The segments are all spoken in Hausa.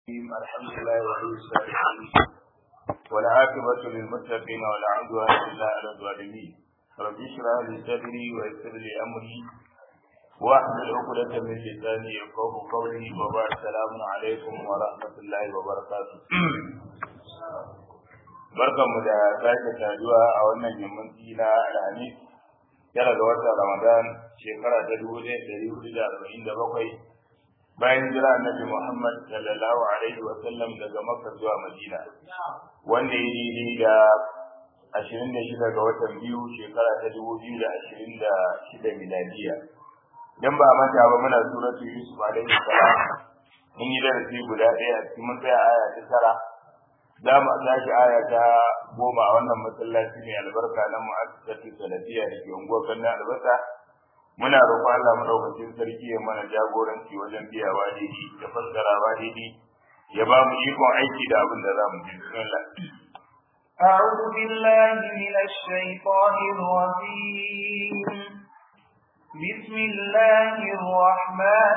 الرحيم الحمد لله ولي الصالحين والعاقبة للمتقين ولا عدوان إلا على الظالمين رب اشرح لي صدري ويسر لي أمري واحلل عقدة من لساني يفقه قولي وبعد السلام عليكم ورحمة الله وبركاته barkanmu da sake saduwa a wannan yammaci na alhamis tara ga watan ramadan shekara ta dubu ɗaya ɗari hudu da arba'in da bakwai bayan jira annabi muhammad sallallahu alaihi wa sallam daga makka zuwa madina wanda ya daidai da ashirin da shida ga watan biyu shekara ta dubu biyu da ashirin da shida miladiya dan ba manta ba muna suratu yusuf alaihi salam mun yi darasi guda ɗaya a cikin mun tsaya aya ta tara za mu tashi aya ta goma a wannan masallaci mai albarka na mu'assasatu salafiyya da ke unguwar Kano albasa muna roƙon Allah madaukakin sarki ya mana jagoranci wajen biyawa daidai da fassarawa daidai ya ba mu ikon aiki da abin da za mu ji bismillah أعوذ بالله من الشيطان الرجيم بسم الله الرحمن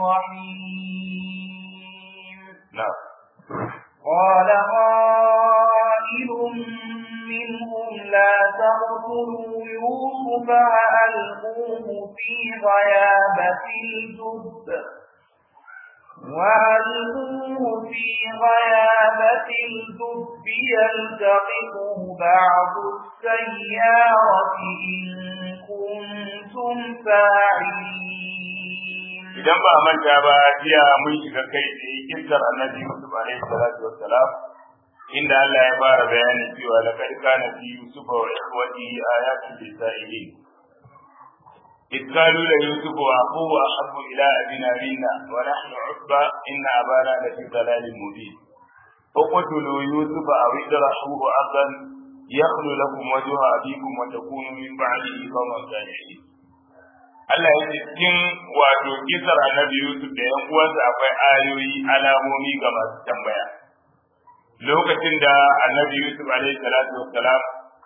الرحيم نعم قال قائل منهم لا تقتلوا يوسف وألقوه في غيابة الجب وألقوه في غيابة الجب يلتقطه بعض السيارة إن كنتم فاعلين idan ba manta ba jiya mun shiga kai tsaye kissar annabi Yusuf alaihi salatu wassalam inda Allah ya fara bayanin cewa laqad kana fi yusuf wa ikhwatihi ayatun lisailin إذ قالوا ليوسف وأخوه أحب إلى أبينا منا ونحن عصبة إن أبانا لفي ضلال مبين اقتلوا يوسف أو اجرحوه أرضا يخلو لكم وجه أبيكم وتكونوا من بعده قوما صالحين Allah ya ce cikin wato kisar annabi Yusuf da ‘yan uwansa akwai ayoyi alamomi ga masu tambaya. Lokacin da annabi Yusuf alaihi salatu wassalam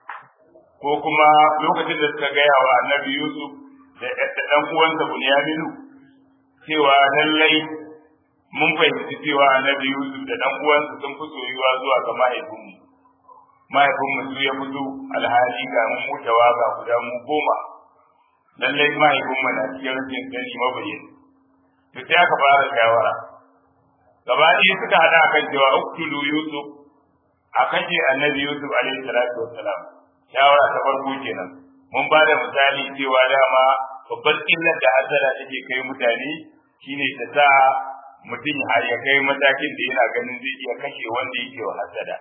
ko kuma lokacin da suka gaya wa annabi Yusuf da ɗan uwansa Bunyaminu cewa lallai mun fahimci cewa annabi Yusuf da ɗan uwansa sun fi soyuwa zuwa ga mahaifinmu. Mahaifinmu su ya fito alhali ga mu mutawa ga guda mu goma. lallai mahaifin mana cikin rashin sani mabayin to sai aka fara shawara gaba ɗaya suka haɗa kan cewa uktulu yusuf a kashe annabi yusuf alaihi salatu wassalam shawara ta farko kenan mun ba da misali cewa dama babbar illar da hasara take kai mutane shine ta sa mutum har ya kai matakin da yana ganin zai iya kashe wanda yake wa hasada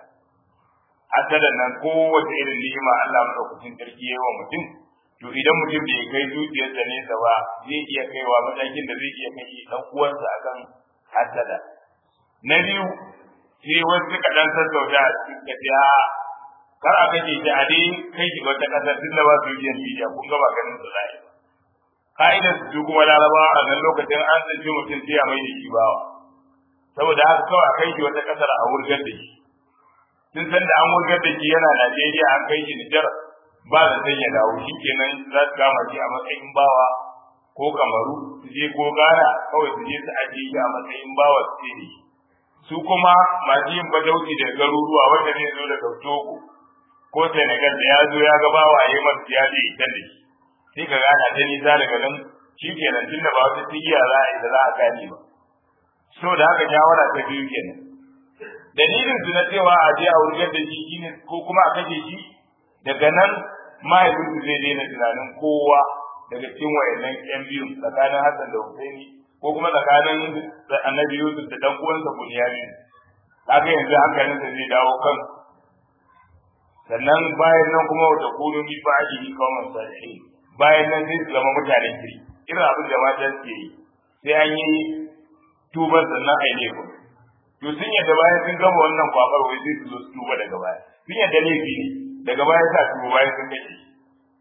hasadan nan kowace irin ni'ima Allah madaukakin sarki yayi wa mutum to idan mutum bai kai zuciyarsa nesa ba zai iya kaiwa matakin da zai iya kashe dan uwansa akan hasada na biyu sai wasu suka dan sassauta a cikin tafiya kar a kashe shi a dai kai shi wata kasar tun da ba su yi media kun ga ba ganin su zai ka'idar su kuma larabawa a nan lokacin an tsinci mutum sai a mai da shi bawa saboda haka kawai a kai shi wata kasar a wurgar da shi sun san da an wurgar da shi yana Najeriya an kai shi Nijar ba da sai ya dawo shi kenan za su kama shi a matsayin bawa ko kamaru su je ko gana kawai su je su ajiye shi a matsayin bawa su ce su kuma masu yin badauci da garuruwa wanda zai zo daga Togo ko Senegal da ya zo ya ga bawa a yi masu ya je ita da shi sai ka gana ta nisa daga nan shi kenan tun da ba wata tigiya za a yi da za a gane ba so da haka shawara ta biyu kenan dalilin su na cewa a je a wurgar da shi shine ko kuma a kashe shi daga nan mahaifinsu zai daina tunanin kowa daga cikin wayannan yan biyu tsakanin Hassan da Husaini ko kuma tsakanin Annabi Yusuf da dan uwansa Bunyamin kaga yanzu hankalin sa zai dawo kan sannan bayan nan kuma wata kunu mi ba'di qauman salihin bayan nan sai su zama mutanen kiri irin abin da mata suke yi sai an yi tuban sannan a yi laifin to sun yadda bayan sun gama wannan kwabar wai sai su zo su tuba daga baya sun yadda laifi ne daga baya sa su bayan sun kashe shi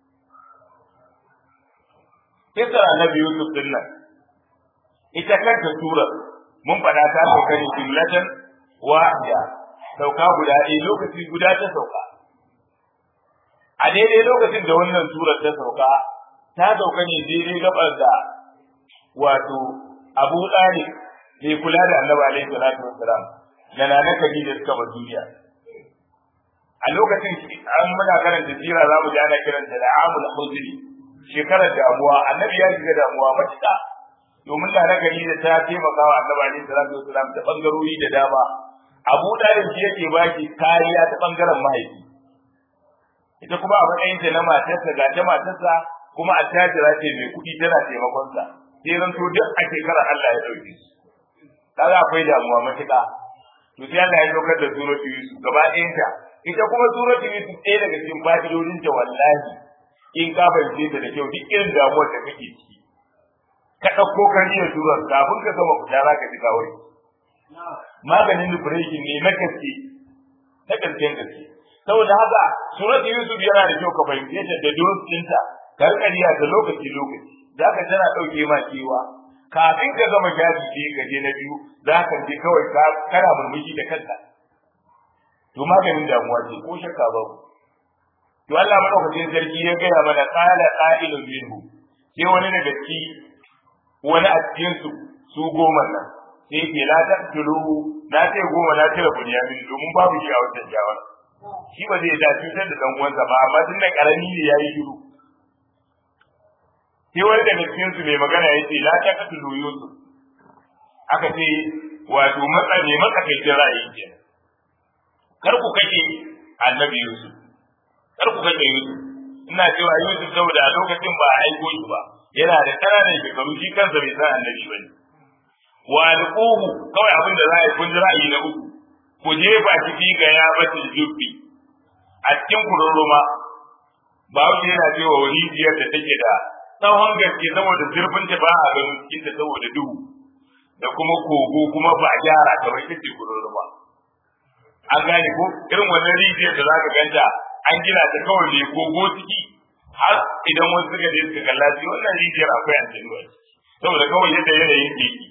kisar annabi yusuf din nan ita kanta sura mun faɗa ta sauka ne jumlatan wahida sauka guda ɗaya lokaci guda ta sauka a daidai lokacin da wannan surar ta sauka ta sauka ne daidai gabar da wato abu ɗalib mai kula da annabi alaihi salatu wassalam da nana Khadija suka bar duniya a lokacin an muna karanta jira za mu ji ana kiranta da amul huzri shekarar damuwa annabi ya shiga damuwa matuƙa domin da naka da ta taimaka wa annabi alaihi salatu wasalam ta bangarori da dama abu dalib shi yake baki kariya ta bangaren mahaifi ita kuma a matsayin ta na matarsa ga ta matarsa kuma attajira ce mai kuɗi tana taimakon sa sai ran to duk a shekarar Allah ya dauke su kaga akwai damuwa matuƙa to sai Allah ya saukar da suratul yusuf gaba ɗayan ta ita kuma suratul yusuf ɗaya daga cikin fa'idodin ta wallahi in ka fahimce ta da kyau duk irin damuwar da kake ciki ka ɗauko kariyar surar kafin ka gama fita za ka ji kawai maganin depression ne na gaske na gaskiyar gaske saboda haka surat yusuf yana da kyau ka fahimce ta da durus ɗinta karkariya da lokaci lokaci za ka tana ɗauke ma kewa kafin ka gama shafi ce ka je na biyu za ka je kawai kana murmushi da kanka to maganin damuwa ce ko shakka babu to Allah madaukakin sarki ya gaya mana qala qa'ilun minhu sai wani daga ciki wani a cikin su su goma nan sai ke la taqtuluhu na ce goma na tira bunyamin domin babu shi a wannan jawar shi ba zai da cutar da dan uwansa ba amma tun da karami ne yayi shiru sai wani daga cikin su mai magana yace la taqtulu yusuf aka ce wato matsa ne matsakaicin ra'ayi kenan kar ku kashe annabi yusuf kar ku kashe yusuf ina cewa yusuf saboda a lokacin ba a aiko shi ba yana da ƙananan shekaru shi kansa bai san annabi ba ne wa alquhu kawai abin da za a yi kun ji ra'ayi na uku ku jefa shi fi ga ya batul jubbi a cikin kururuma ba wuce yana cewa rijiyar da take da tsawon gaske saboda zurfin ta ba a ganin cikin ta saboda duhu da kuma kogo kuma ba gyara kamar ita ce kururuma an gane ko irin wannan rijiyar da za ka ganta an gina ta kawai ne kogo ciki har idan wasu suka je suka kalla sai wannan rijiyar akwai aljanu a ciki saboda kawai yadda yanayin da yake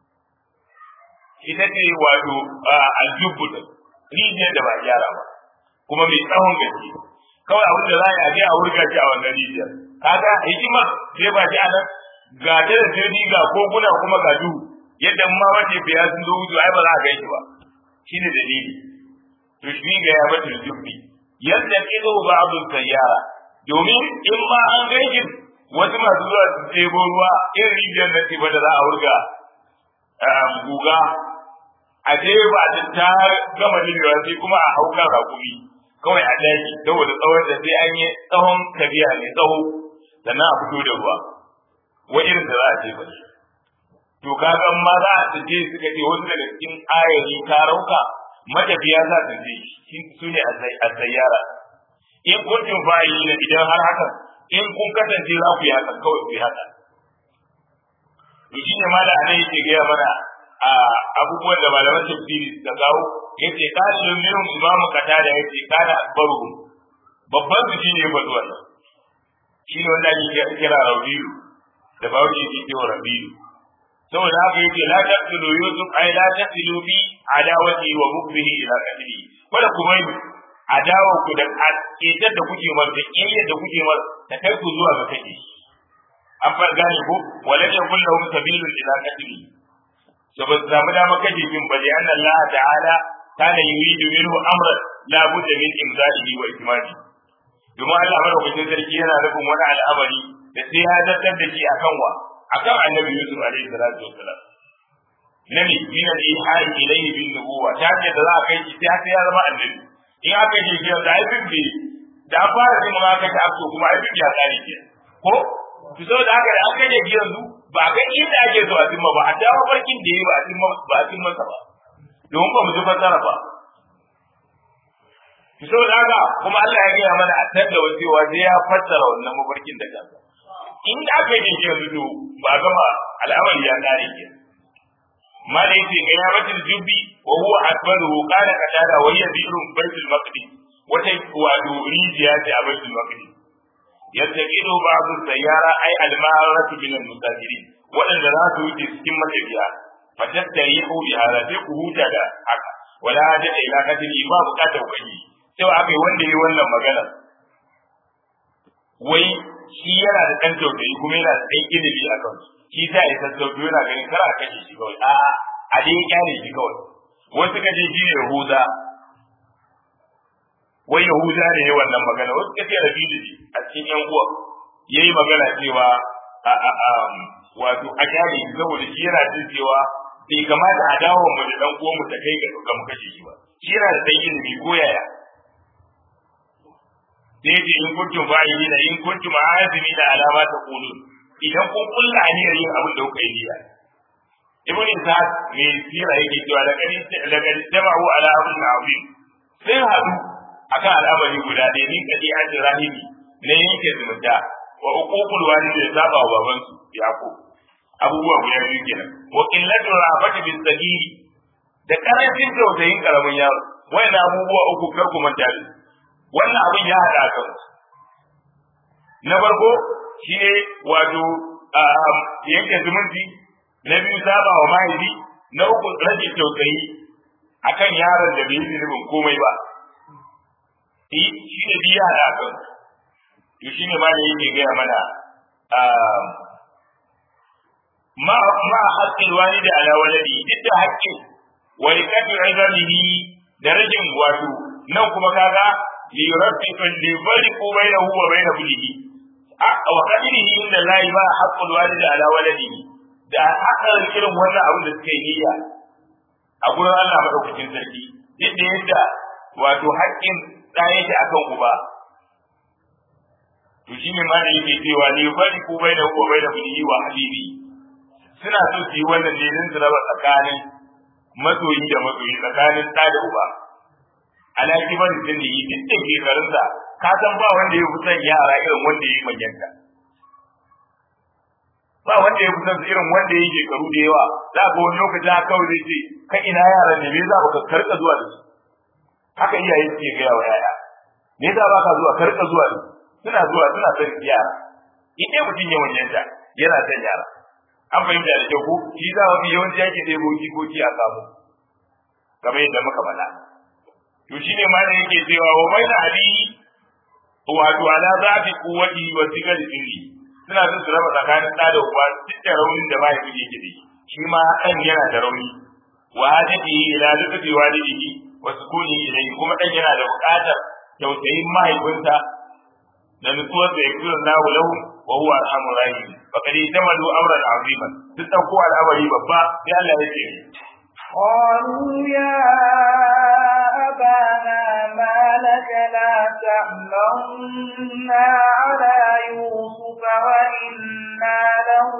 ita ce wato aljubu da rijiyar da ba gyara ba kuma mai tsawon gaske kawai abin da za a je a wurga shi a wannan rijiyar kaga hikima sai ba shi a nan ga ta da jirgi ga koguna kuma ga duhu yadda ma wace biya sun zo wuce ai ba za a gaishe ba shine dalili to shi ga ya bata jubbi yadda kizo ba abu sayyara domin in ma an gaishe wasu masu zuwa su ɗebo ruwa irin rijiyar na ce da za a wurga guga a je ba ta ta gama limewa sai kuma a hau kan rakumi kawai a daji saboda tsawon da sai an yi tsawon tafiya mai tsawo sannan a fito da ruwa wa irin da za a jefa shi to kaga ma za a je suka ce wasu daga cikin ayari ta rauka matafiya za su je shi su ne a sayyara in kuntum fa'ilina idan har haka in kun kasance za ku yi haka kawai ku yi haka to shi ne mala anan yake gaya mana a abubuwan da malaman tafsiri suka kawo yace qalilun minhum imamu qatada yace kana akbaruhum babban su shine ba zuwa nan shi ne wanda ake kira rabiu da bawo yake cewa rabiu saboda haka yake la taqtulu yusuf ay la taqtulu bi adawati wa mukbihi ila qatli wala kuma adawa ku da ƙetar da kuke mar da ƙiyayyar da kuke mar ta kai ku zuwa ga kake an far gane ko wala ya kullu hum sabilun ila qatli so ba zamu da maka jibin bali anna Allah ta'ala kana yuridu minhu amran la budda min imzalihi wa ikmali domin Allah madaukakin sarki yana nufin wani al'amari da sai ya zartar da shi akan wa akan annabi Yusuf alaihi salatu wassalam nabi min al-ihai ilayhi bin nubuwa ta ce da za a kai shi sai ya zama annabi in aka yi shi da ai bin da fara jin ma aka ta so kuma ai bin ya tsari ke ko to so da haka da aka yi yanzu ba ga inda ake so a cimma ba a dawo farkin da yi ba a cimma ba a cimma sa ba don ba mu ji fasara ba to so da haka kuma Allah ya gaya mana a tada cewa sai ya fassara wannan mafarkin da kansa in da aka yi shi yanzu to ba gama al'amari ya kare ke ما ليس قيامة الجب وهو أكبره قال قتادة وهي بئر بيت المقدس وتواد ريجيات بيت المقدس يتقيد بعض السيارة أي المارة من المسافرين وأن لا توجد سكمة بها فتستريح بهذا فقه تدا ولا حاجة إلى قتل ما بقاته وجهه سوى أبي وندي ولا مغنى wai shi yana da ɗan tausayi kuma yana da ɗan ilimi a kansu shi za a yi sassauto yana ganin kar a kashe shi kawai a a dai ya kyale shi kawai wasu ka ce shine yahuda wai yahuda ne ya wannan magana wasu ka ce rabidu ne a cikin yan uwa yayi magana cewa a a a wato a kyale shi saboda shi yana jin cewa bai kamata a dawo mu da dan uwan mu ta kai ga mu kashe shi ba shi yana da dan ilimi ko yaya sai ce in kuntum fa'ilina in kuntum azimina ala ma taqulun idan kun kulla aniyar yin abin da kuka yi niyya ibn Ishaq mai sira yake cewa da kani da kani jama'u ala amrin azim sai hadu akan al'amari guda ɗaya ni kadi an rahimi ne yake zumunta wa uququl walidi da saba wa baban su yaqub abubuwa guda biyu kenan wa qillatu rafati bis sagiri da karancin tausayin karamin yaro wayannan abubuwa uku kar ku manta da wannan abin ya hada kan na farko shi ne wato yanke zumunci na biyu saba wa mahaifi na uku rage tausayi akan yaron da bai yi zunubin komai ba shi ne biya da kan to shi ne ma da yake gaya mana ma ma haƙƙin wani da ala waladi duk da haƙƙin wani kafin izamihi da ragin wato nan kuma kaga li yurabbitu li bariqu bainahu wa bain bulihi wa qadirihi inda lahi ba haqqul walidi ala waladihi da hakan irin wannan abin da suka yi niyya a gurin Allah madaukakin sarki duk da yadda wato haƙƙin da yake akan uba to shine ma da yake cewa li bariqu bainahu wa bain bulihi wa habibi suna so su yi wannan ne don su raba tsakanin masoyi da masoyi tsakanin ɗa da uba ala kibar da ne yi duk da shekarunsa ka san ba wanda ya kusan yara irin wanda ya yi manyanta ba wanda ya kusan irin wanda ya yi shekaru da yawa za ka wani lokaci haka kawai zai ce ka ina yaran ne me za ka karka zuwa da su haka iyaye suke gaya wa yaya me za ba ka zuwa karka zuwa da su suna zuwa suna son yara in mutum ya manyanta yana son yara an fahimta da kyau ko shi za wani yawanci yake ɗebo jikoki a samu kamar yadda muka faɗa to shi ne ma da yake cewa wa bai da abi wato ala zafi kuwati wa sigar sirri suna son su raba tsakanin ɗa da uba duk da raunin da mahaifi yake da shi shi ma ɗan yana da rauni wa hajji ila lutufi walidihi wa sukuni ilayhi kuma ɗan yana da buƙatar tausayin mahaifinsa da nutsuwar da ya kira lahu lahu wa huwa arhamur rahim faqad tamalu amran azima duk dauko al'amari babba sai Allah ya ce قالوا يا أبانا ما لك لا تأمنا على يوسف وإنا له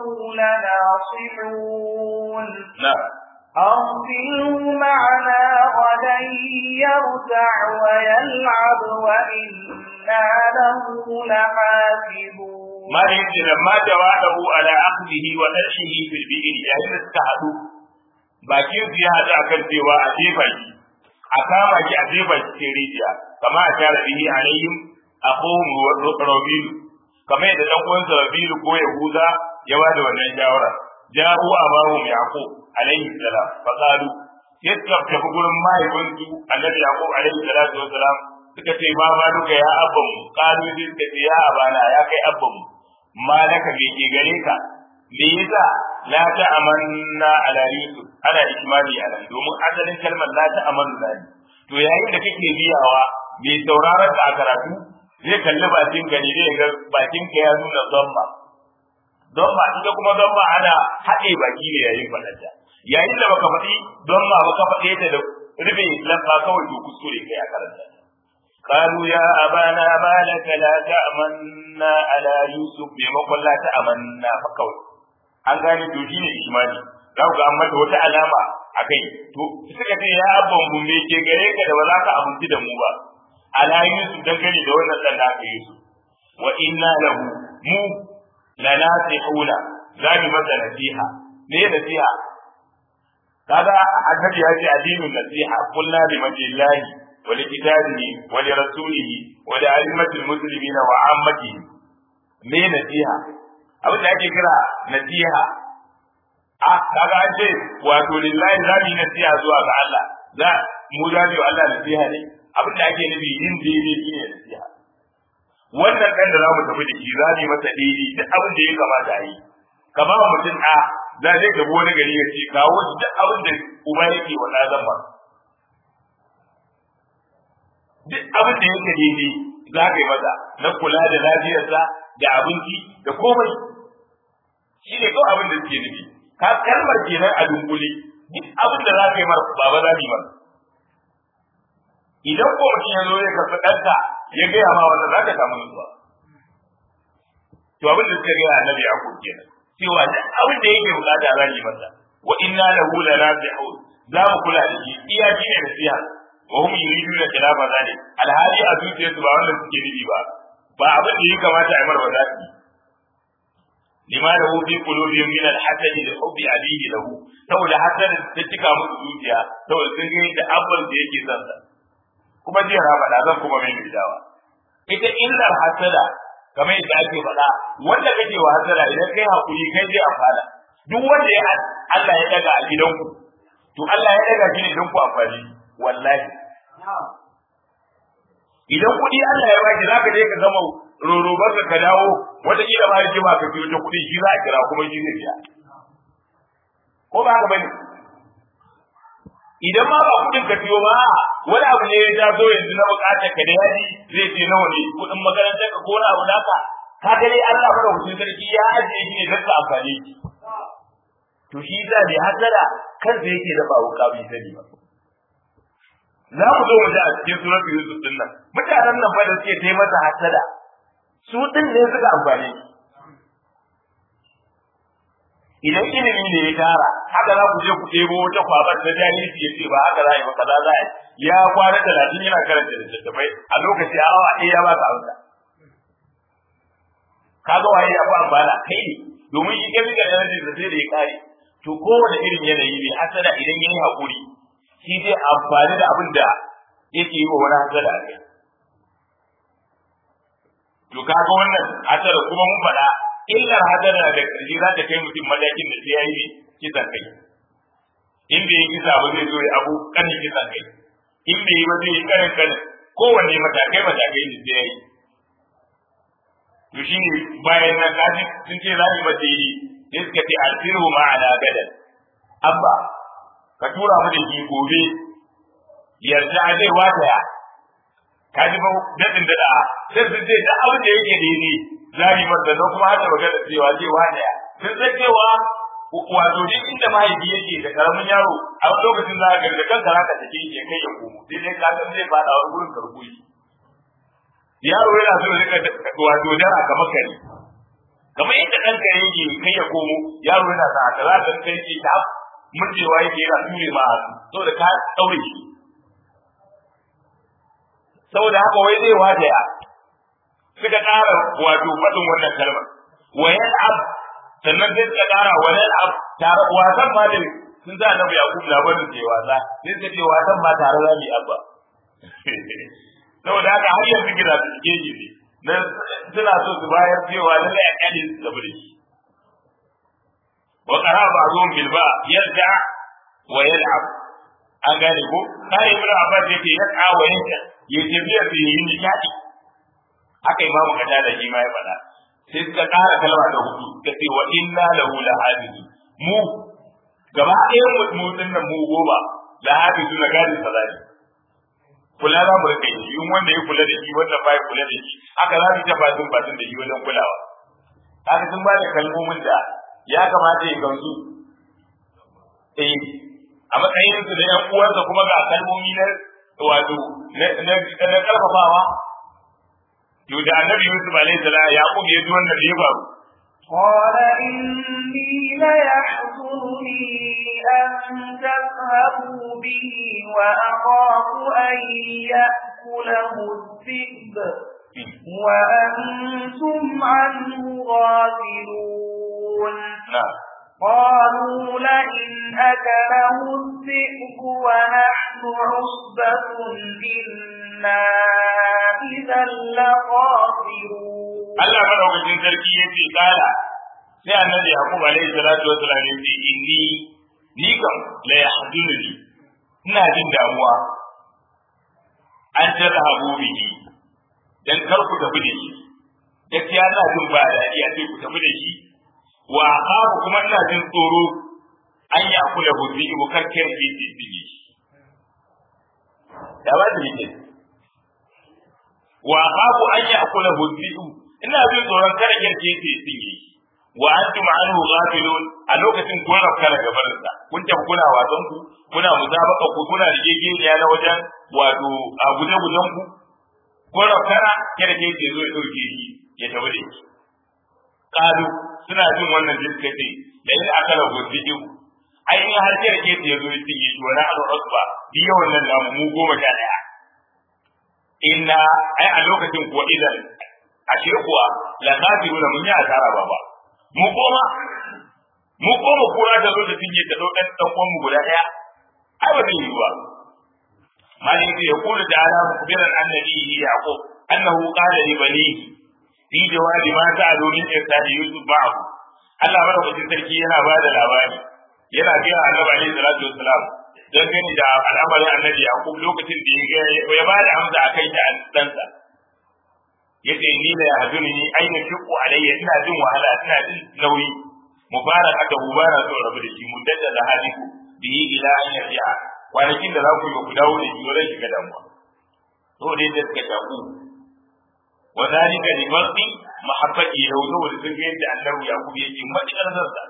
لناصحون نعم أرسله معنا غدا يرتع ويلعب وإنا له لحافظون ما يجي لما جواده على أخذه ونشره في البئر يعني استعدوا bakin su ya haɗu akan cewa a jefa shi a kama shi a jefa shi cikin rijiya kama a tara bihi alayhim akhum rabilu kamar yadda dan uwansa rabilu ko yahuda ya ba da wannan shawara ja'u abahum yaqub alayhi salam fa qalu yadda ta gurin mahaifinsu annabi yaqub alayhi salatu wa salam suka ce ma ma duka ya abban mu qalu sai suka ce ya abana ya kai abban mu ma laka me ke gare ka me yasa la ta'amanna ala yusuf ana ikmali ala domin asalin kalmar la ta'amanna ne to yayin da kake biyawa mai sauraron ka a karatu zai kalli bakin ka ne zai ga bakin ka ya nuna zamma zamma ita kuma zamma ana haɗe baki ne yayin faɗanta yayin da baka faɗi zamma baka faɗe ta da rufe lamba kawai to kuskure kai a karanta قالوا يا أبانا ما لك لا تأمنا على يوسف بمقل لا تأمنا فكوي an gane to shine imani za ku ga an mata wata alama a kai to suka ce ya abban mu me ke gare ka da ba za ka abinci da mu ba ala yusuf dan gane da wannan dan da aka yusuf wa inna lahu mu la nasihuna za mu masa nasiha me nasiha kaga annabi ya ce addinin nasiha kullu bi majillahi wa li kitabihi wa li rasulihi wa li a'immatil muslimina wa ammatihi me nasiha abin da ake kira nasiha a kaga an ce wato lillahi za mu yi nasiha zuwa ga Allah za mu za mu yi Allah nasiha ne abin da ake nufi yin daidai shi ne nasiha wannan kan da za mu tafi da shi za mu yi masa daidai duk abin da ya kamata a yi ka ba mutum a za zai gaba wani gari ya ce kawo shi duk abin da uba yake wa ɗazan ba duk abin da yake daidai za ka yi masa na kula da lafiyarsa da abinci da komai shi ne kawai abin da suke nufi ka kalmar kenan a dunkule duk abin da za ka yi mara baba za mu yi masa idan ko mutum ya zo ya karɓi ɗanka ya gaya ma wanda za ka samu nutsuwa to abin da suka gaya annabi ya kuke kenan cewa duk abin da yake bukata za mu yi masa wa inna lahu lanasihun za mu kula da shi iya shi ne nasiha wa hum yuriduna khilafa zalik alhali a zuciyarsu ba wanda suke nufi ba ba abin da ya kamata a yi marwa za su lima da hu fi qulubihim min al-hasad li hubbi abihi lahu saboda hasad ta cika musu zuciya saboda sun ga da abban da yake son sa kuma jiya na faɗa zan kuma mai dawa ita illar hasada kamar yadda ake faɗa wanda kake wa hasada idan kai hakuri kai zai amfana duk wanda ya Allah ya daga a gidanku to Allah ya daga shi ne don ku amfani wallahi idan kuɗi Allah ya baki zaka je ka gama rorobar ka dawo wata kila ma yake ba ka biyo ta kuɗi shi za a kira kuma shi zai biya ko ba haka bane idan ma ba kuɗin ka biyo ba wani abu ne ya taso yanzu na bukatar ka da yaji zai ce nawa ne kuɗin makarantar ka ko wani abu naka ka ga dai Allah fara hutun sarki ya ajiye shi ne don ka amfani to shi za ne hasara kansa yake da ba wuka bai sani ba za mu zo mu ji a cikin suratul yusuf din nan mutanen nan fa da suke tai masa hasada su din ne suka amfani idan ilimi ne ya tara haka za ku je ku ɗebo wata kwabar ta jahilci ya ce ba haka za a yi ba kaza za a yi ya kwana talatin yana karanta littattafai a lokaci a awa ɗaya ya ba ka amsa kaga waye ya fi amfana kai ne domin shi kai da energy da sai da ya kare to kowane irin yanayi ne hasada idan yayi hakuri shi zai amfani da abin da yake yi wa wani hasada a kai to kaga wannan hasada kuma mun faɗa illar hasada da ƙarshe za ta kai mutum matakin da sai ya yi kisan kai in bai yi kisa ba zai zo ya abu kanin kisan kai in bai yi ba zai yi kanin kanin kowanne matakai matakai ne sai ya yi to shi ne bayan nan kaji sun ce za mu mace yi sai suka ce alfiru ma'ana gadan abba ka tura mu da shi gobe yarda zai wata ya ka ji ba dadin da da sai sun ce da abin da yake daidai zari mar da kuma hada magana cewa zai wata ya sun san cewa wato duk inda mahaifi yake da karamin yaro a lokacin za ka da kanka za ka take shi kai ya komo sai dai ka san zai fada wani gurin karbuyi yaro yana so rika wato dara kamar kare kamar yadda ɗan kare yake kai ya komo yaro yana sa haka za ka kai shi ta murjewa yake yana ture ma hannu saboda ka ɗaure shi saboda haka wai zai wata ya suka ƙara wato faɗin wannan kalmar wayan ab sannan sai suka ƙara wayan ab tare wasan ma da sun sa annabi yakub labarin da wasa sai suka ce wasan ma tare za mu yi abba saboda haka har yanzu gina su cike ji ne suna so su bayar cewa lallai a kyale su gaba da shi wa qara ba'dhum bil ba yarda wa yal'ab an gane ko kai ibn abbas yake yaka wa yanka yace biya su yi nishadi haka imamu kada da shi ma ya faɗa sai suka ƙara kalma da hudu suka ce wa inna lahu lahabidu mu gaba ɗayan mu din nan mu goma lahabidu na gadin salati kula za mu rika yi in wanda ya kula da shi wannan ba ya kula da shi haka za mu ta batun batun da shi wajen kulawa haka sun ba da kalmomin da ya kamata ya gamsu eh a matsayin su da yan uwansa kuma ga kalmomi na wato na na karfafawa to da annabi Yusuf alaihi salam ya kuma ya ji wannan da ya faru قال إني ليحزنني أن تذهبوا به وأخاف أن يأكله الذئب وأنتم عنه غافلون نعم قالوا لئن أكله الذئب ونحن عصبة إنا إذا لخاسرون Allah madaukakin sarki ya ce kala sai annabi Yaqub alaihi salatu wa salam ya ce inni ni kam la yahdununi ina jin damuwa an tarhabu bihi dan kar ku tafi da shi gaskiya ina jin ba daɗi a ce ku tafi da shi wa akhafu kuma ina jin tsoro an ya kula huzi ibu karkiyar ke tsitsige da ba da yake wa akhafu an ya kula huzi ina jin tsoron kada kirke ke tsitsige wa antum anhu ghafilun a lokacin kun rafka daga barinsa kun tafi kuna wasan ku kuna musabaka ku kuna rigegeniya na wajen wato a guje gujen ku kun rafka kada ke ce zo ya dauke shi ya tafi da shi kalu suna jin wannan jinka ce da in aka rabu cikin ainihin har kira ke ya zo ya cinye shi wani abu usba biyo wannan namu mu goma sha daya inna ai a lokacin kuwa idan ashe kuwa la kafiruna mun yi asara baba mu koma mu koma kura da zo da cinye ta daukan dan uwan mu guda daya ai ba zai yi ba malin sai ya kula da ala mukbiran annabi yaqub annahu qala li banihi fi jawabi ma ta'alu min irsali yusuf ba'd Allah madaukakin sarki yana ba da labari yana ga annabi alaihi salatu wassalam dan gani da al'amarin annabi yaqub lokacin da ya ya ba da amsa akai da ɗansa yace ni la yahduni aina shiqu alayya ina jin wahala ina jin nauyi mubarakata mubara so rabu da shi muddada da haliku bihi ila an yarji'a kwanakin da za ku yi ku dawo da shi wurin shiga damuwa to dai da suka taku wa zalika li farqi mahabbati lahu saboda sun ga yadda annabi yaqub yake matukar zarta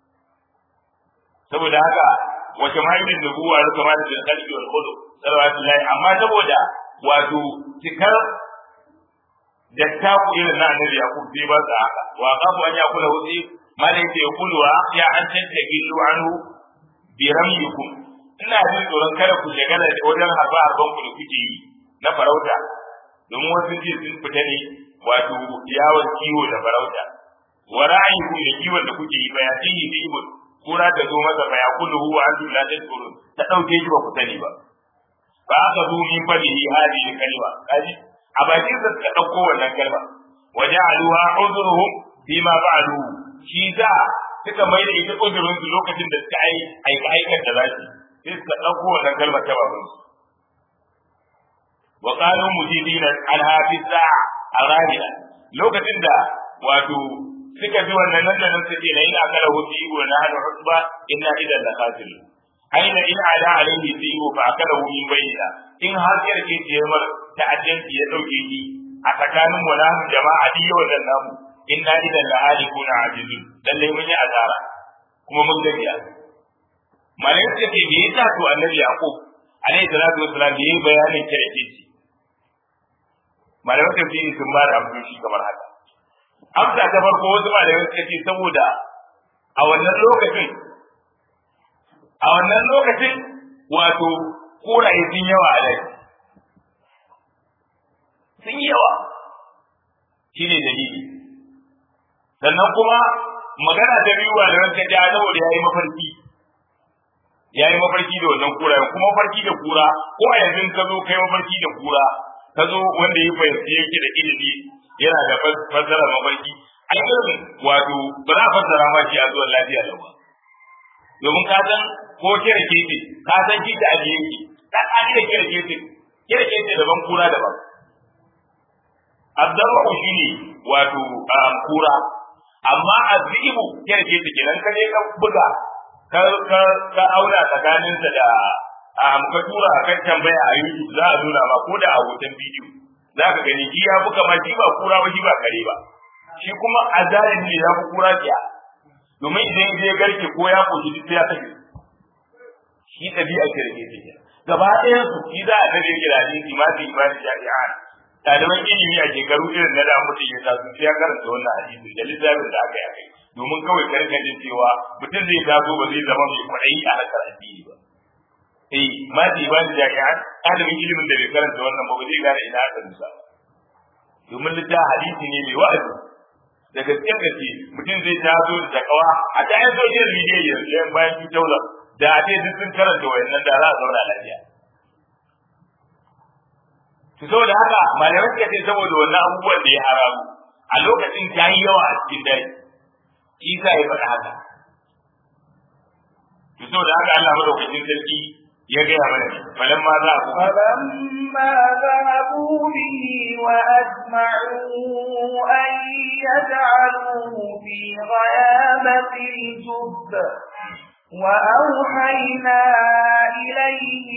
saboda haka wace mahimmin nubuwa da kamar da kalbi wal khulu sallallahu amma saboda wato cikar da ta ku irin na annabi yaqub sai ba sa haka wa qabu an yakula wusi malaika yaqulu wa ya an tattagilu anhu bi ramyikum ina jin tsoron kada ku shagala da wajen harba harban ku da kuke yi na farauta domin wasu ji sun fita ne wato yawon kiwo da farauta wa ra'ayiku da kiwon da kuke yi bayatihi bi ibn kura da zo masa fa yaqulu huwa antum la tadkurun ta dauke shi ba ku sani ba fa aka zo min fadihi hadi kalima kaji a bakin sa suka dauko wannan kalma waja'aluha udhruhum bima fa'alu shi za suka mai da ita uzurin su lokacin da suka ai aika aikar da zasu sai suka dauko wannan kalmar ta baban su wa qalu mujidina al hafiz sa'a arabia lokacin da wato suka ji wannan nan da nan suke na ina kala wuce igo na hada husba inna idan la qatil aina in ala alaihi tigo fa akala min bayyina in har yar ke jemar ta ajanti ya dauke ni a tsakanin mu na jama'a di wannan namu inna idan la alikuna ajizun lalle mun yi azara kuma mun gajiya malai ce ke me yasa to annabi yaqub alaihi salatu wassalam yayi bayanin kirki malai tafsiri sun ba da amsoshi kamar haka amsa ta farko wasu malamai suka ce saboda a wannan lokacin a wannan lokacin wato koraye sun yawa a dai sun yi yawa shi ne dalili sannan kuma magana ta biyu da ranka ja saboda ya yi mafarki ya yi mafarki da wannan kura kuma mafarki da kura ko a yanzu ka zo kai mafarki da kura ka zo wanda ya fahimci yake da ilimi yana da fassara mafarki ai irin wato ba za a fassara ma shi a zuwan lafiya lau ba domin ka san ko kira kefe ka san shi da ajiye ki ka tsari da kira kefe kira kefe daban kura daban abdabu shi ne wato kura amma azibu kira kefe kenan ka je ka buga ka ka ka auna tsakaninsa da a ka tura kan tambaya a YouTube za a nuna ma ko da a hoton bidiyo za ka gani shi ya fi kama shi ba kura ba shi ba kare ba shi kuma a zarin ne ya fi kura kiya domin idan je garke ko ya koshi duk ya tafi shi ɗabi'a ce da ke take gaba ɗayan su shi za a tare da hadisi ma fi imani jami'a ɗaliban ilimi a shekaru irin na da mutum ya taso sai ya karanta wannan hadisi da littafin da aka yi akai domin kawai karkashin cewa mutum zai taso ba zai zama mai kwaɗayi a harkar addini ba eh ma fi imani jami'a ɗalibin ilimin da bai karanta wannan ba ba zai gane ina aka dusa domin littafin hadisi ne mai wa'azi da gaske gaske mutum zai taso da kawa a ta yan sojin media yanzu yan bayan 2000 da a duk sun karanta wayannan da za a zauna lafiya to saboda haka malamai suka ce saboda wannan abubuwan da ya haramu a lokacin ta yi yawa a cikin daji isa ya faɗa haka to saboda haka Allah madaukakin sarki ya gaya mana falan ma za ku فلما ذهبوا به وأجمعوا أن يجعلوه في غيابة الجب وأوحينا إليه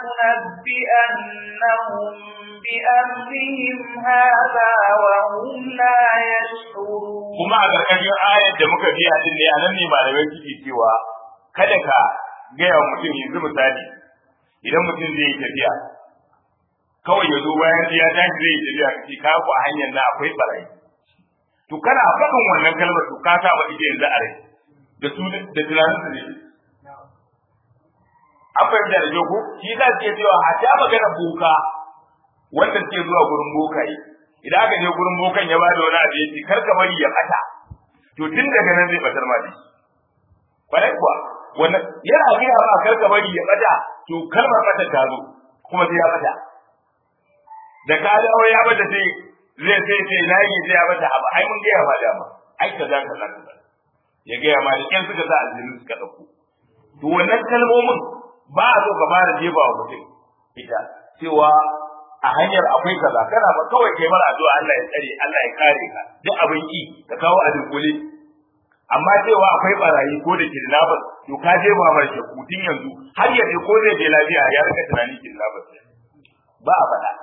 لتنبئنهم بأمرهم هذا وهم لا يشعرون kuma a ƙarƙashin ayar da muka biya din ne anan ne malamai suke cewa kada ka gaya wa mutum yanzu misali idan mutum zai yi tafiya kawai ya zo bayan ya tashi zai yi tafiya kace ka ku a hanyar na akwai barayi to kana faɗin wannan kalmar to ka saba ita yanzu a rai da su da tunanin su ne an fahimta da jogo shi za su iya cewa a ta magana boka wanda suke zuwa gurin bokaye idan aka je gurin bokan ya bada wani abu yace kar ka bari ya bata to tun daga nan zai batar ma dashi kwarai kuwa wannan yana gaya ma kar ka bari ya bata to kalmar bata ta zo kuma sai ya bata da ka dawo ya bata sai zai sai sai na yi sai ya bata abu ai mun gaya ma dama ai ka za ka za ka ya gaya ma da kyan suka sa aljinu suka dauko to wannan kalmomin ba a so ka fara jefa wa mutum ita cewa a hanyar akwai kaza kana ba kawai kai mara addu'a Allah ya tsare Allah ya kare ka duk abin ki ka kawo a dunkule amma cewa akwai barayi ko da kidnappers to ka je ba mar shakku tun yanzu har ya je ko zai je lafiya ya rika tunanin kidnappers ba a faɗa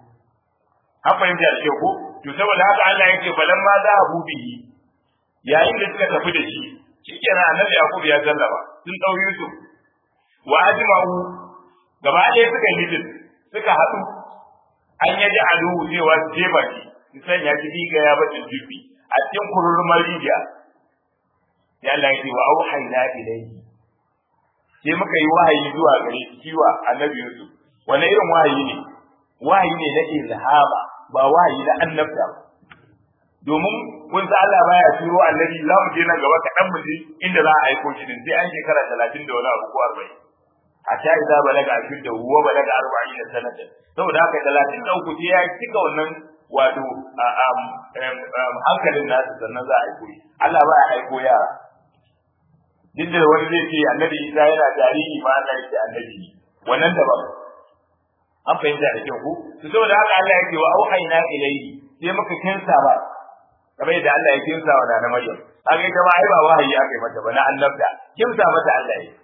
an fahimta da kyau ko to saboda haka Allah yake balan ma za a bihi yayin da suka tafi da shi shikenan annabi Yakub ya sallama sun dau Yusuf wa ajma'u gaba ɗaya suka yi suka haɗu an yaji aluhu cewa su jefa shi su sanya shi diga ya bacin jirfi a cikin kururmar rijiya ya Allah ya ce wa auhayna ilayhi sai muka yi wahayi zuwa gare shi kiwa annabi Yusuf wani irin wahayi ne wahayi ne na ilhama ba wahayi na annabta ba domin kun sa Allah baya turo annabi za mu je nan gaba kaɗan mu je inda za a aiko shi din sai an shekara talatin da wani abu ko arba'in hatta idza balaga ashudda huwa balaga 40 sanata saboda haka 33 sai ya cika wannan wato hankalin nasu sannan za a aiko Allah ba ya aiko yara duk da wani zai ce annabi Isa yana jariri ma Allah yake annabi ne wannan daban an fahimta da kyau ko to saboda haka Allah yake wa auhayna ilayhi sai muka kinsa ba kamar yadda Allah ya kinsa wa da Maryam kaga ita ma ai ba wahayi aka yi mata ba na annabta kinsa mata Allah yake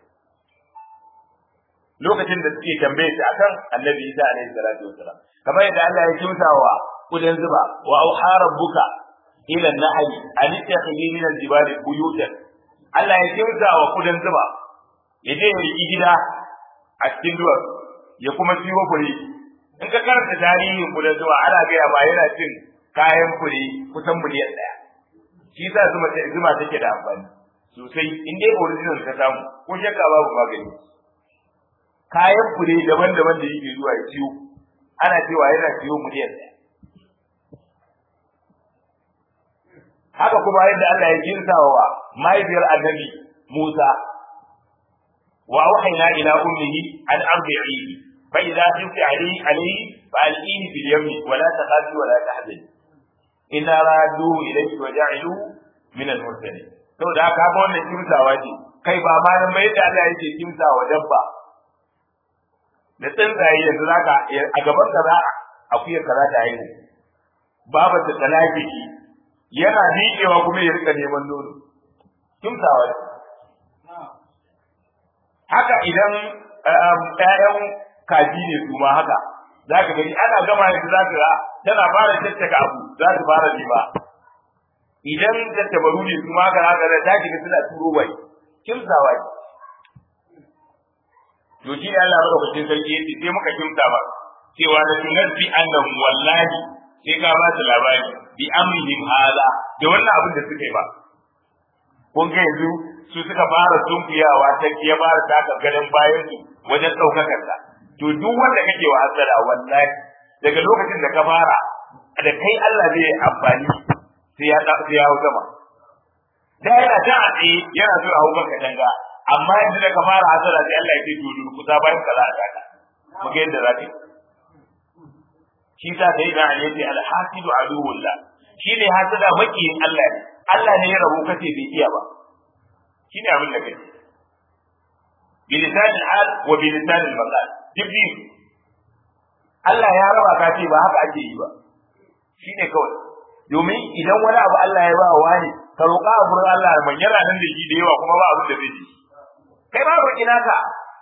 lokacin da suke tambaye shi akan annabi Isa alaihi salatu wasalam kamar yadda Allah ya kimsa wa kudan zuba wa auha rabbuka ila an-nahli an takhili min al-jibal buyutan Allah ya kimsa wa kudan zuba ya je ya riki gida a cikin duwar ya kuma ciwo fure in ka karanta tarihin kudan zuba ana gaya ba yana cin kayan fure kusan miliyan ɗaya shi yasa zuma zuma take da amfani sosai in dai original ka samu ko shakka babu magani kayan fure daban-daban da yake zuwa ya ciwo ana cewa yana ciwo miliyan ɗaya haka kuma yadda Allah ya jinsa wa mahaifiyar annabi Musa wa auhayna ila ummihi an ardi'ihi fa idza khifti alayhi alayhi fa alqihi fil yammi wa la takhafi wa la tahzani inna raduhu ilayki wa ja'iluhu min al-mursalin saboda haka ga wannan kimsawa ce kai ba ma nan bai da Allah yake kimsawa dabba da tsuntsaye yanzu zaka a gaban ka za akuyar ka za ta haihu babu ta talaki yana miƙewa kuma ya rika neman nono kimsawa ne haka idan ƴaƴan kaji ne su ma haka za ka gani ana gama yanzu za ka ga tana fara tattaka abu za ta fara nema idan tattabaru ne su ma haka za ka ga ta shiga suna turo bai kimsawa ne to shi Allah madaukakin sarki yace sai muka kimta ba cewa da tunabbi annahum wallahi sai ka ba su labari bi amrihim hada da wannan abin da suka yi ba kun ga yanzu su suka fara sunkuyawa ta ya fara taka gadon bayan su wajen daukakar ta to duk wanda kake wa hasara wallahi daga lokacin da ka fara da kai Allah zai amfani sai ya sai ya hau sama da yana ta a tsaye yana so a hau kanka danga amma yanzu da ka fara hasara sai Allah ya ce to durkusa bayan ka za a taka mu ga yadda za ka yi shi sa sai da Ali yace al-hasidu aduwullah shine hasada makiyin Allah ne Allah ne ya rabu kace bai iya ba shine abin da kai bilisan al wa bilisan al maqal dibbi Allah ya raba ka ce ba haka ake yi ba shine kawai domin idan wani abu Allah ya ba wa wani ka roƙa a gurin Allah man yana nan da shi da yawa kuma ba abin da zai ji kai ba roƙi naka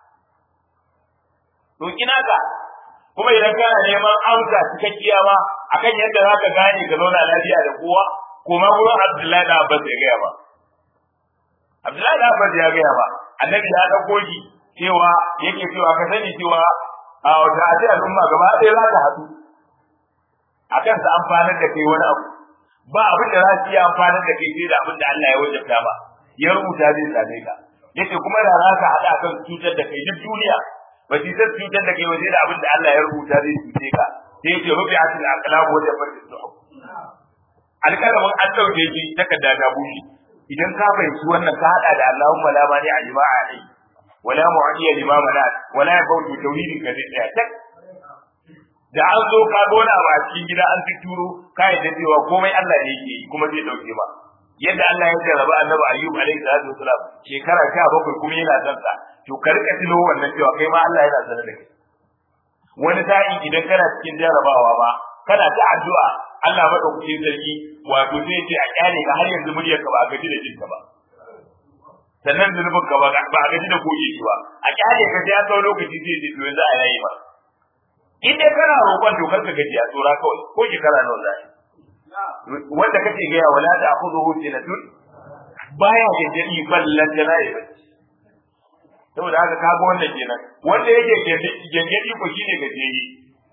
roƙi naka kuma idan kana neman amsa cikakkiya ma akan yadda za ka gane ka zauna lafiya da kowa kuma gurin Abdullahi da Abbas ya gaya ba Abdullahi da Abbas ya gaya ba annabi ya dauko shi cewa yake cewa ka sani cewa a wata aje al'umma gaba ɗaya za ta haɗu akan sa amfanar da kai wani abu ba abin da za su iya amfanar da kai sai da abin da Allah ya wajabta ba ya rubuta zai same ka yace kuma da za ka haɗa kan cutar da kai duk duniya ba su san cutar da kai waje da abin da Allah ya rubuta zai cuce ka sai yace rubi'atul aqlam wa jafatul suhuf alƙalamin an ɗauke shi takarda ta bushe idan ka fahimci wannan ka haɗa da Allahumma la mani a jima'a ne wala mu'adiya lima manat wala yafawtu tawhidin ka zai tsaya tak da an zo ka gona ba a cikin gida an turo ka yadda cewa komai Allah ne yake yi kuma zai dauke ba yadda Allah ya jarraba annabi Ayyub alaihi salatu wasalam shekara 17 kuma yana son sa to ka rika tuno wannan cewa kai ma Allah yana sanar da kai wani sa'i idan kana cikin jarrabawa ba kana ta addu'a Allah madaukakin sarki wato zai ce a kyale ka har yanzu muryar ka ba a gaji da jinka ba sannan zunubin ka ba a gaji da goge shi ba a kyale ka sai ya kawo lokaci zai ce to yanzu a yayi ba in dai kana roƙon to kar ka gaji a tsora kawai ko shekara nawa zai wanda kake ga wala ta akhudhu sinatun baya gajeri ballan da nayi saboda haka kaga wannan kenan wanda yake gangadi ko shine gajeri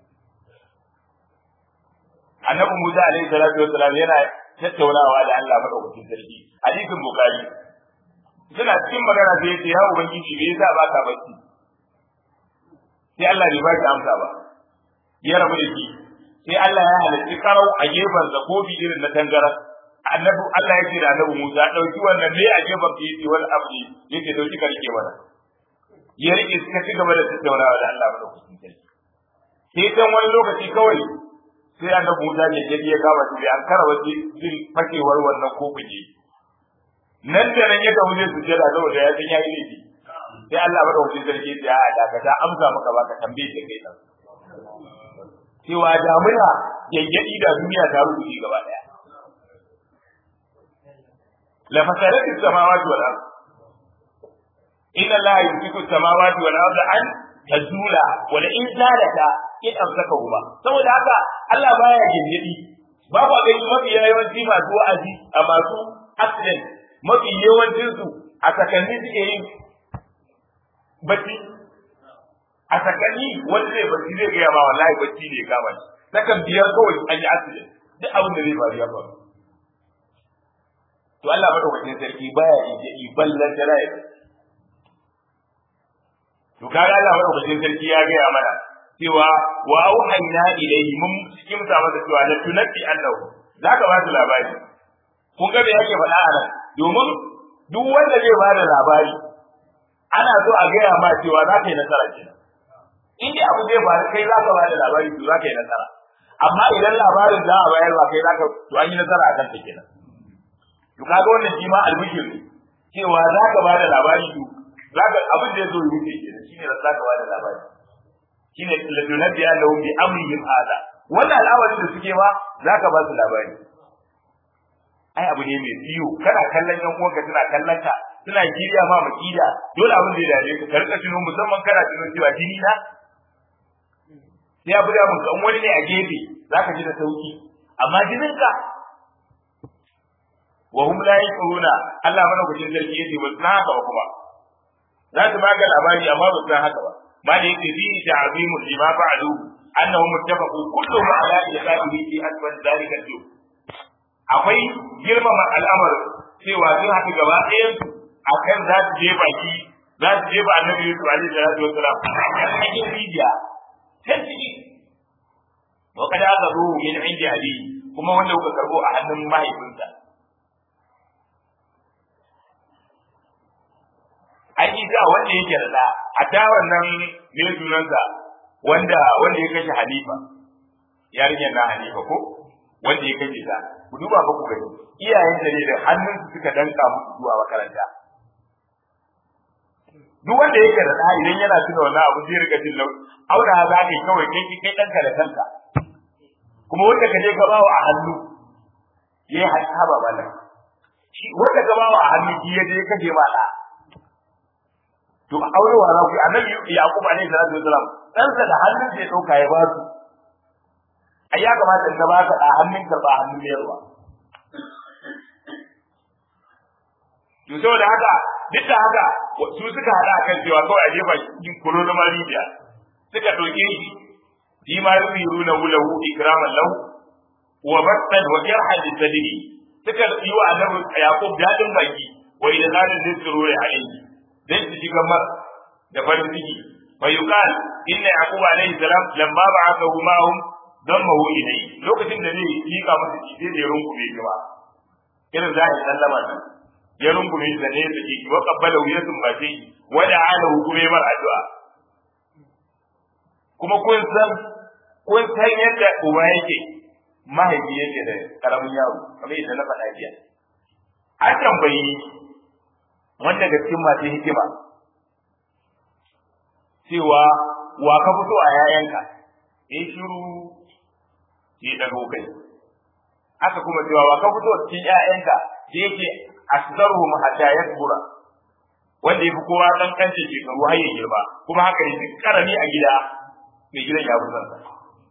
annabi Musa alaihi salatu wassalam yana tattaunawa da Allah madaukakin sarki hadisin bukhari suna cikin magana sai yace ya ubangiji me yasa baka bacci sai Allah bai baki amsa ba ya rabu da shi sai Allah ya halarci karau a gefen sa kofi irin na tangara annabi Allah ya ce da annabi Musa dauki wannan ne a gefen ka yace wani abu ne yace dauki ka rike mana ya rike suka ci gaba da tattaunawa da Allah madaukakin sarki sai dan wani lokaci kawai sai annabi Musa ne ya ya kama shi an kara wace jin fakewar wannan kofin ne nan da nan ya tafi zai sujjada saboda ya san ya yi laifi sai Allah madaukakin sarki ya a dakata amsa maka baka tambaye ka kai nan cewa damuna yayyadi da duniya ta rubuce gaba daya la fasadat as-samawati wal ard inna allaha yumsiku as-samawati wal ard an tazula wa la in zalata in amsakahuma saboda haka Allah baya gindidi ba ku ga mafi yawanci masu wa'azi a masu accident mafi yawancin su a sakanni suke yin bacci a sakanni wanda zai bacci zai gaya ma wallahi bacci ne kama shi sakan biyar kawai an yi accident duk abin da zai faru ya faru to Allah madaukakin sarki baya gindidi ballan da rai to kaga Allah madaukakin sarki ya gaya mana cewa wa auhayna ilayhi mun cikin sa masa cewa la tunabbi annahu zaka ba su labari kun ga me yake faɗa a nan domin duk wanda zai ba da labari ana so a gaya ma cewa za ka yi nasara kenan in dai abu zai faru kai za ka ba da labari to za ka yi nasara amma idan labarin za a bayar ba kai za ka to an yi nasara a kan ta kenan to kaga wannan shi ma albishir ne cewa za ka ba da labari to za ka abin da ya zo ya wuce kenan shine za ka ba da labari shine ladunabbi annahum bi amrihim hada wannan al'amarin da suke ma zaka ba su labari ai abu ne mai ciwo kana kallon yan uwanka suna kallon ka suna kiriya ma makida dole abin da ya dade ka ka rika tuno musamman kana tuno cewa jini na sai abu da mun kan wani ne a gefe zaka ji da sauki amma jinin ka wa hum la yaquluna Allah mana gujin sarki yace ba san haka ba kuma za su baka labari amma ba san haka ba ما ليس فيه تعظيم لما فعلوا انهم اتفقوا كلهم على ايقاظه في اسفل ذلك اليوم akwai girmama al'amar cewa sun haɗu gaba ɗayan su akan za su je baki za su je ba annabi Yusuf alaihi salatu wassalam a cikin rijiya can ciki wa kada aka ruhu min indi ali kuma wanda kuka karbo a hannun mahaifinsa an yi sa wanda yake da da a ta wannan ne sunansa wanda wanda ya kashe Halifa yarinyar na Halifa ko wanda ya kashe ta ku duba ba ku gani iyayen da ne da hannun su suka danka musu zuwa makaranta duk wanda yake da ɗa idan yana tuna wannan abu zai rika jin lau aura za ka yi kawai kai kai ɗanka da kanka kuma wanda ka je ka bawa a hannu ya yi haba bala shi wanda ka bawa a hannu shi ya je ka je ma ɗa to aure wa za ku yi annabi yaqub alaihi salatu wasalam ɗansa da hannun sai ɗauka ya ba su ai ya kamata ka ba ka ɗa hannun karɓa hannun mayarwa to saboda haka duk da haka su suka hada kan cewa kawai a jefa cikin kulo na mariya suka ɗauke shi shi ma yusiruna lahu ikraman lahu wa battan wa yarhan lisadri suka yi wa annabi yaqub dadin baki wa idan zalin zai tsiro ya alayhi dan su shiga mar da farin ciki fa yuqal inna yaqub alayhi salam lamma ba'athahu ma'hum dammahu ilayhi lokacin da zai lika masa shi sai da ya rungume shi ba irin za a sallama nan ya rungume shi da ne da shi wa qabbala ya sumbace shi wa da'ala hukume mar addu'a kuma kun san kun san yadda uba yake mahaifi yake da karamin yaro kamar yadda na faɗa jiya an tambayi wanda ga cikin masu hikima cewa wa ka fito a yayanka in shiru ke dago kai aka kuma cewa wa ka fito cikin yayanka da yake asdaruhum hatta yakbura wanda yafi kowa dan kance shekaru har ya girma kuma haka ne duk karami a gida mai gidan ya fi zansa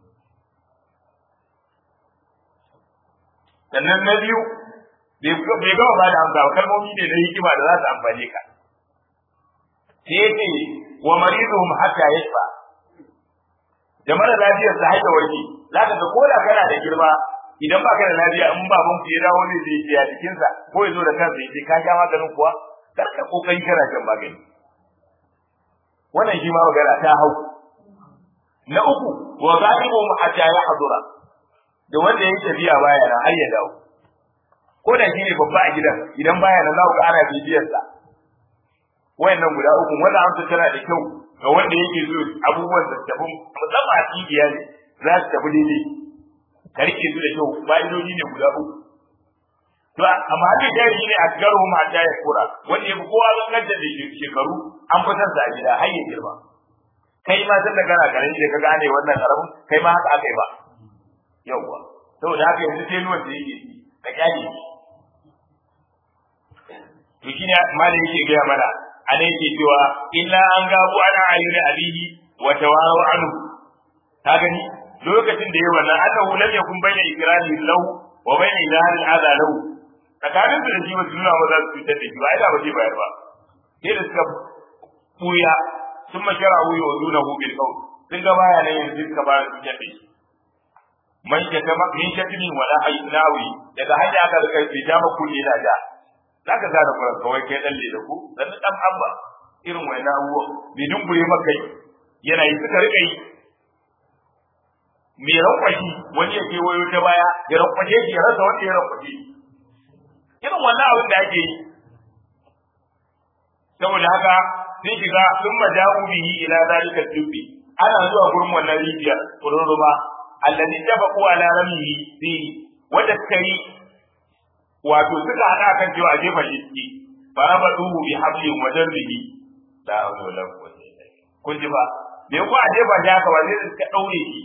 sannan na biyu bai gama ba da amsa kalmomi ne na hikima da za su amfane ka sai ya ce wa mariduhum hatta yashfa da mara lafiyar sa haika warke za ka ga ko da kana da girma idan ba ka da lafiya in baban ku ya dawo ne zai ya cikin sa ko ya zo da kansa ya ce ka sha maganin kuwa kar ka kokari kana shan magani wannan shi ma magana ta hau na uku wa ghalibuhum hatta yahdura da wanda ya yi tafiya baya nan har ya dawo ko da shi ne babba a gidan idan baya nan za ku ana bibiyar sa wayannan guda uku wannan amsa tana da kyau ga wanda yake so abubuwan da tafi musamman a cibiya ne za su tafi daidai ka rike su da kyau fa'idoji ne guda uku to amma haka jari ne a garu ma ta ya kura wanda yafi kowa zan da shekaru an fitar sa a gida har ya girma kai ma san da kana karami da ka gane wannan karamin kai ma haka aka yi ba yawwa saboda haka yanzu sai nuwan da yake ka kyale shi to shine malai yake gaya mana ana yake cewa illa an gabu ana ayyuna abihi wa tawaru anhu ka gani lokacin da yayi wannan annahu lam yakun bayna ikrani lahu wa bayna ilahil adha lahu tsakanin su da shi wasu nuna maza su fitar da shi ba ina ba zai bayar ba sai da suka buya sun mashara wuyi wa zuna hu bil qawl sun ga baya nan yanzu suka ba su fitar da shi man ya ta min shatini wala haynawi daga hanya aka rika fita maku ne da da zaka gane kuran kawai kai dan da ku dan dan amba irin waina abuwa bai dungure maka yana yi suka rika yi me rankwashi wani ya ke wayo ta baya ya rankwashe shi ya rasa wanda ya rankwashe irin wannan abin da ake yi saboda haka sun shiga sun maja'u bihi ila zalika dubbi ana zuwa gurin wannan rijiyar kururuma alladhi tabaqu ala ramihi fi wanda suka yi wato suka hada kan cewa a jefa shi ciki farabaduhu bi hablin wa darbihi la hawla wala quwwata illa billah kun ji ba me ko a jefa shi haka ba sai suka daure shi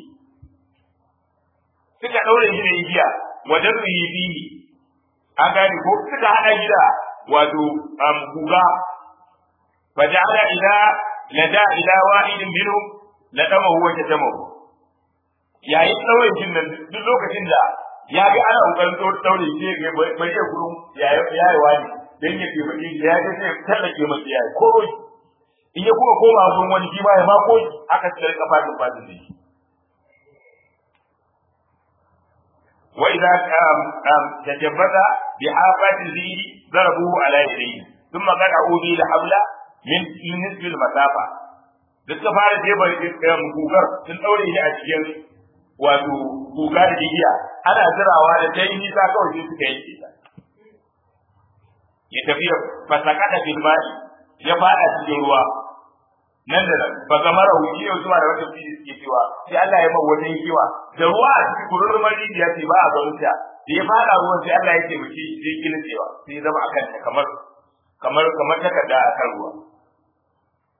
suka daure shi da igiya wa darbihi bihi an gane ko suka hada shi da wato um, guga fa ja'ala ila lada ila wahidin minhum ladama huwa tatamahu yayin daure shi nan duk lokacin da ya ga ana kokarin daure shi ga bai iya gurin yayi yayi wani dan ya ke baki ya ga sai tallake masa yayi ko in ya kuma koma gurin wani shi ba ya ma ko aka tsare kafa da fadin shi وإذا تجبد بحافات الزير ضربوه على يديه ثم قطعوا به الحبل من نصف المسافة da suka fara jefa gugar sun ɗaure shi a cikin wato guga da igiya ana zirawa da ta yi nisa kawai sai suka yanke ta ya tafi fasaka da filmai ya fada cikin ruwa nan da nan ba ga mara wuce yau zuwa da wata fili suke cewa sai Allah ya mawa wata hikima da ruwa a cikin kururrumar rijiya ce ba a ganin ta da ya fada ruwan sai Allah ya taimake shi sai kila cewa sai zama akan ta kamar kamar kamar takarda a kan ruwa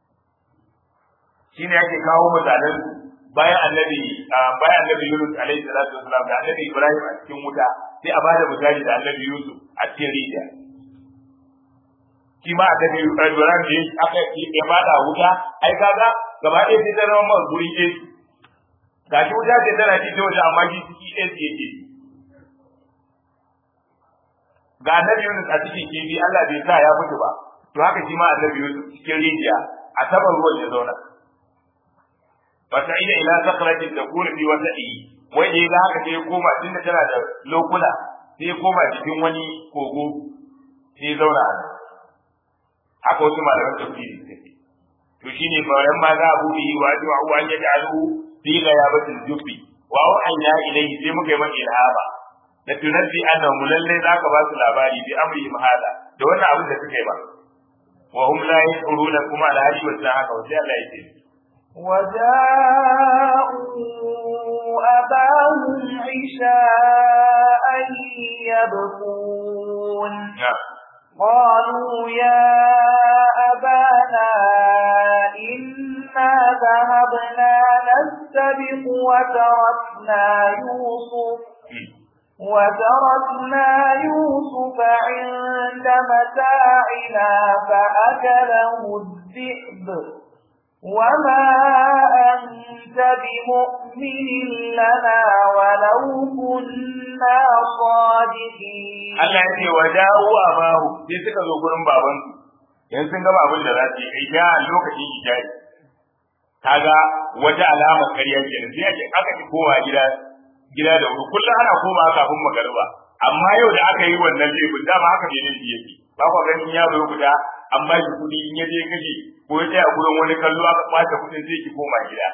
shine yake kawo misalan bayan annabi bayan annabi Yunus alaihi salatu wasalam da annabi Ibrahim a cikin wuta sai a bada misali da annabi Yusuf a cikin rijiya shi ma annabi Ibrahim da aka ya bada wuta ai kaga gaba ɗaya sai ta zama guri ɗaya ga shi wuta ce tana ci ta waje amma shi ciki ɗaya ce yake ga annabi Yunus a cikin kifi Allah bai sa ya mutu ba to haka shi ma annabi Yusuf cikin rijiya a saman ruwan ya zauna fasa'ida ila sakratin takunu fi wasa'i wai da ga haka sai koma tunda tana da lokuna sai koma cikin wani kogo sai zauna a haka wasu malaman tafsiri suke to shine bayan ma za a buɗe wa du'a wa an yaj'alu fi ghayabatil jubbi wa wa'anya ilayhi sai muka yi maka ilhaba da tunabbi annahu lalle zaka ba su labari bi amri hada da wannan abin da suka yi ba wa hum la yashuruna kuma da hadi wa haka wa sai Allah ya ce وجاءوا أباهم عشاء يبكون قالوا يا أبانا إنا ذهبنا نستبق وتركنا يوسف وتركنا يوسف عند متاعنا فأكله الذئب وما أنت بمؤمن لنا ولو كنا صادقين Allah ya ce wa dawo a bahu sai suka zo gurin baban yan sun gama abin da za su yi ja lokacin ijari kaga wata alama ƙarya ke sai ake aka ci kowa gida gida da wuri kullum ana koma kafin magariba amma yau da aka yi wannan laifin dama haka ne laifi yake ba kwa ganin yaro ya guda an ba shi kuɗi in ya je kashe ko ya tsaya gurin wani kallo aka ɓata kuɗin sai ki koma gida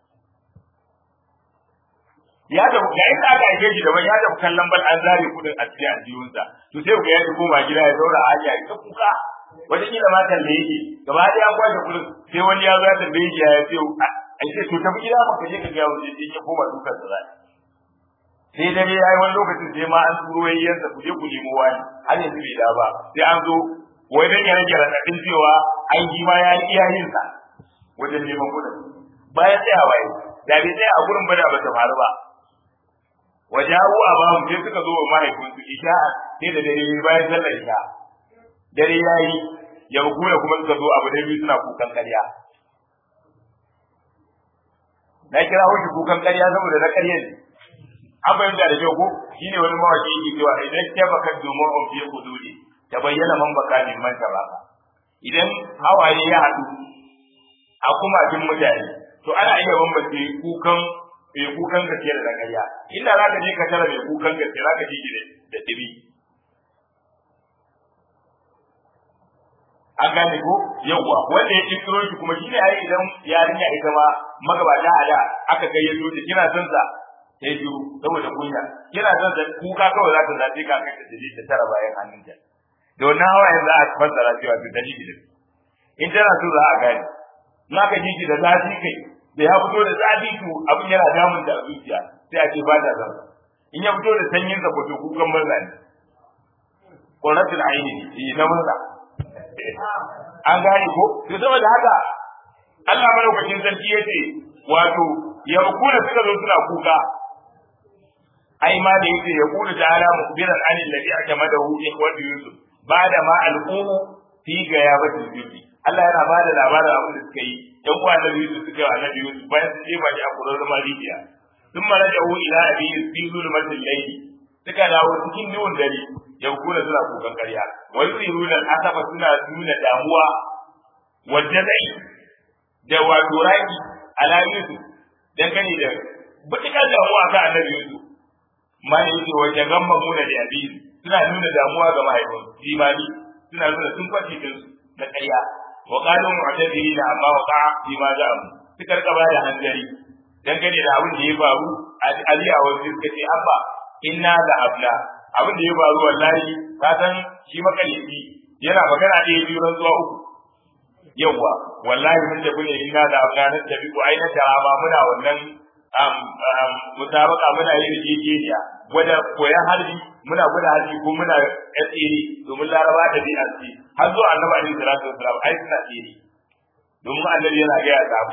ya da ga inda aka aike shi daban ya da kallon bal an zare kuɗin a cikin aljihunsa to sai ku ya koma gida ya zaura a hanya ya kuka wata kila ma kalle yake gaba ɗaya an kwashe kuɗin sai wani ya zo ya tambaye shi ya ce a ce to tafi gida maka je ka ga wajen ya koma dukan sa zai sai dare ya yi wani lokacin sai ma an turo yayyansa ku je ku nemo wani har yanzu bai da ba sai an zo wai dan ya rage raɗaɗin cewa an yi ma ya yi iyayensa wajen neman kuɗin bayan tsayawa yi da bai tsaya a gurin bada ba ta faru ba wajahu abahum sai suka zo wa mahaifinsu isha sai da dare bayan sallar isha dare ya yi ya kuma kuma suka zo abu da biyu suna kukan karya na kira shi kukan karya saboda na karya ne an fahimta da kyau ko shine wani mawaki yake cewa idan ta baka domin on fiye kuduri ta bayyana man baka min man baka idan hawaye ya haɗu a kumakin mutane to ana iya bambance kukan mai kukan gaske da zakariya inda za ka je ka tara mai kukan gaske za ka ji shi da dibi an gane ko yawwa wanda ya kirkiro shi kuma shine ai idan yarinya ita ma magabata a da aka kai ya ta kina son sa sai biyu saboda kunya kina son sa kuka kawai za ta zabe ka kai ta dalili ta tara bayan hannunta da wannan hawayen za a fassara cewa to dalili ne in tana so za a gane na ka ji da zafi kai da ya fito da zafi to abin yana damun da zuciya sai a ce ba ta zan in ya fito da sanyin sa ko to kukan murna ne quratul aini ne na murna an gane ko to saboda haka Allah madaukakin sarki yace wato ya kula suka zo suna kuka ai ma da yake ya kula ta'ala mukbiran anil ladhi atamadahu ikhwatu yusuf bada ma alqumu fi gayabatil jubbi Allah yana bada labarin abin da suka yi dan uwa da yusuf suka yi annabi yusuf bayan su jefa shi a kurar mariya sun maraja'u ila abi fi zulmatil layli suka dawo cikin duhun dare yankuna suna kukan karya wa yusiruna asafa suna nuna damuwa wa jazai da wato raki ala yusuf dangane da butukar damuwa ga annabi yusuf ma ne yake wa jagamma muna da abi suna nuna damuwa ga mahaifin jimani suna nuna sun kwace din na karya wa qalu mu'tadilina amma wa qa'a fi ma ja'u suka rika ba da hanzari dangane da abin da ya faru a aliya wa suka ce abba inna da abla abin da ya faru wallahi ka san shi makalici yana magana ɗaya biyu ran zuwa uku yawwa wallahi mun tafi ne inna da afganin tafi ko aina tarama muna wannan mutabaka muna yin jejeniya gwada koyan harbi muna gwada harbi ko muna tsere domin laraba da bi asiri har zuwa annabi alaihi salatu wasalam ai suna tsere domin annabi yana ga ya sahabbai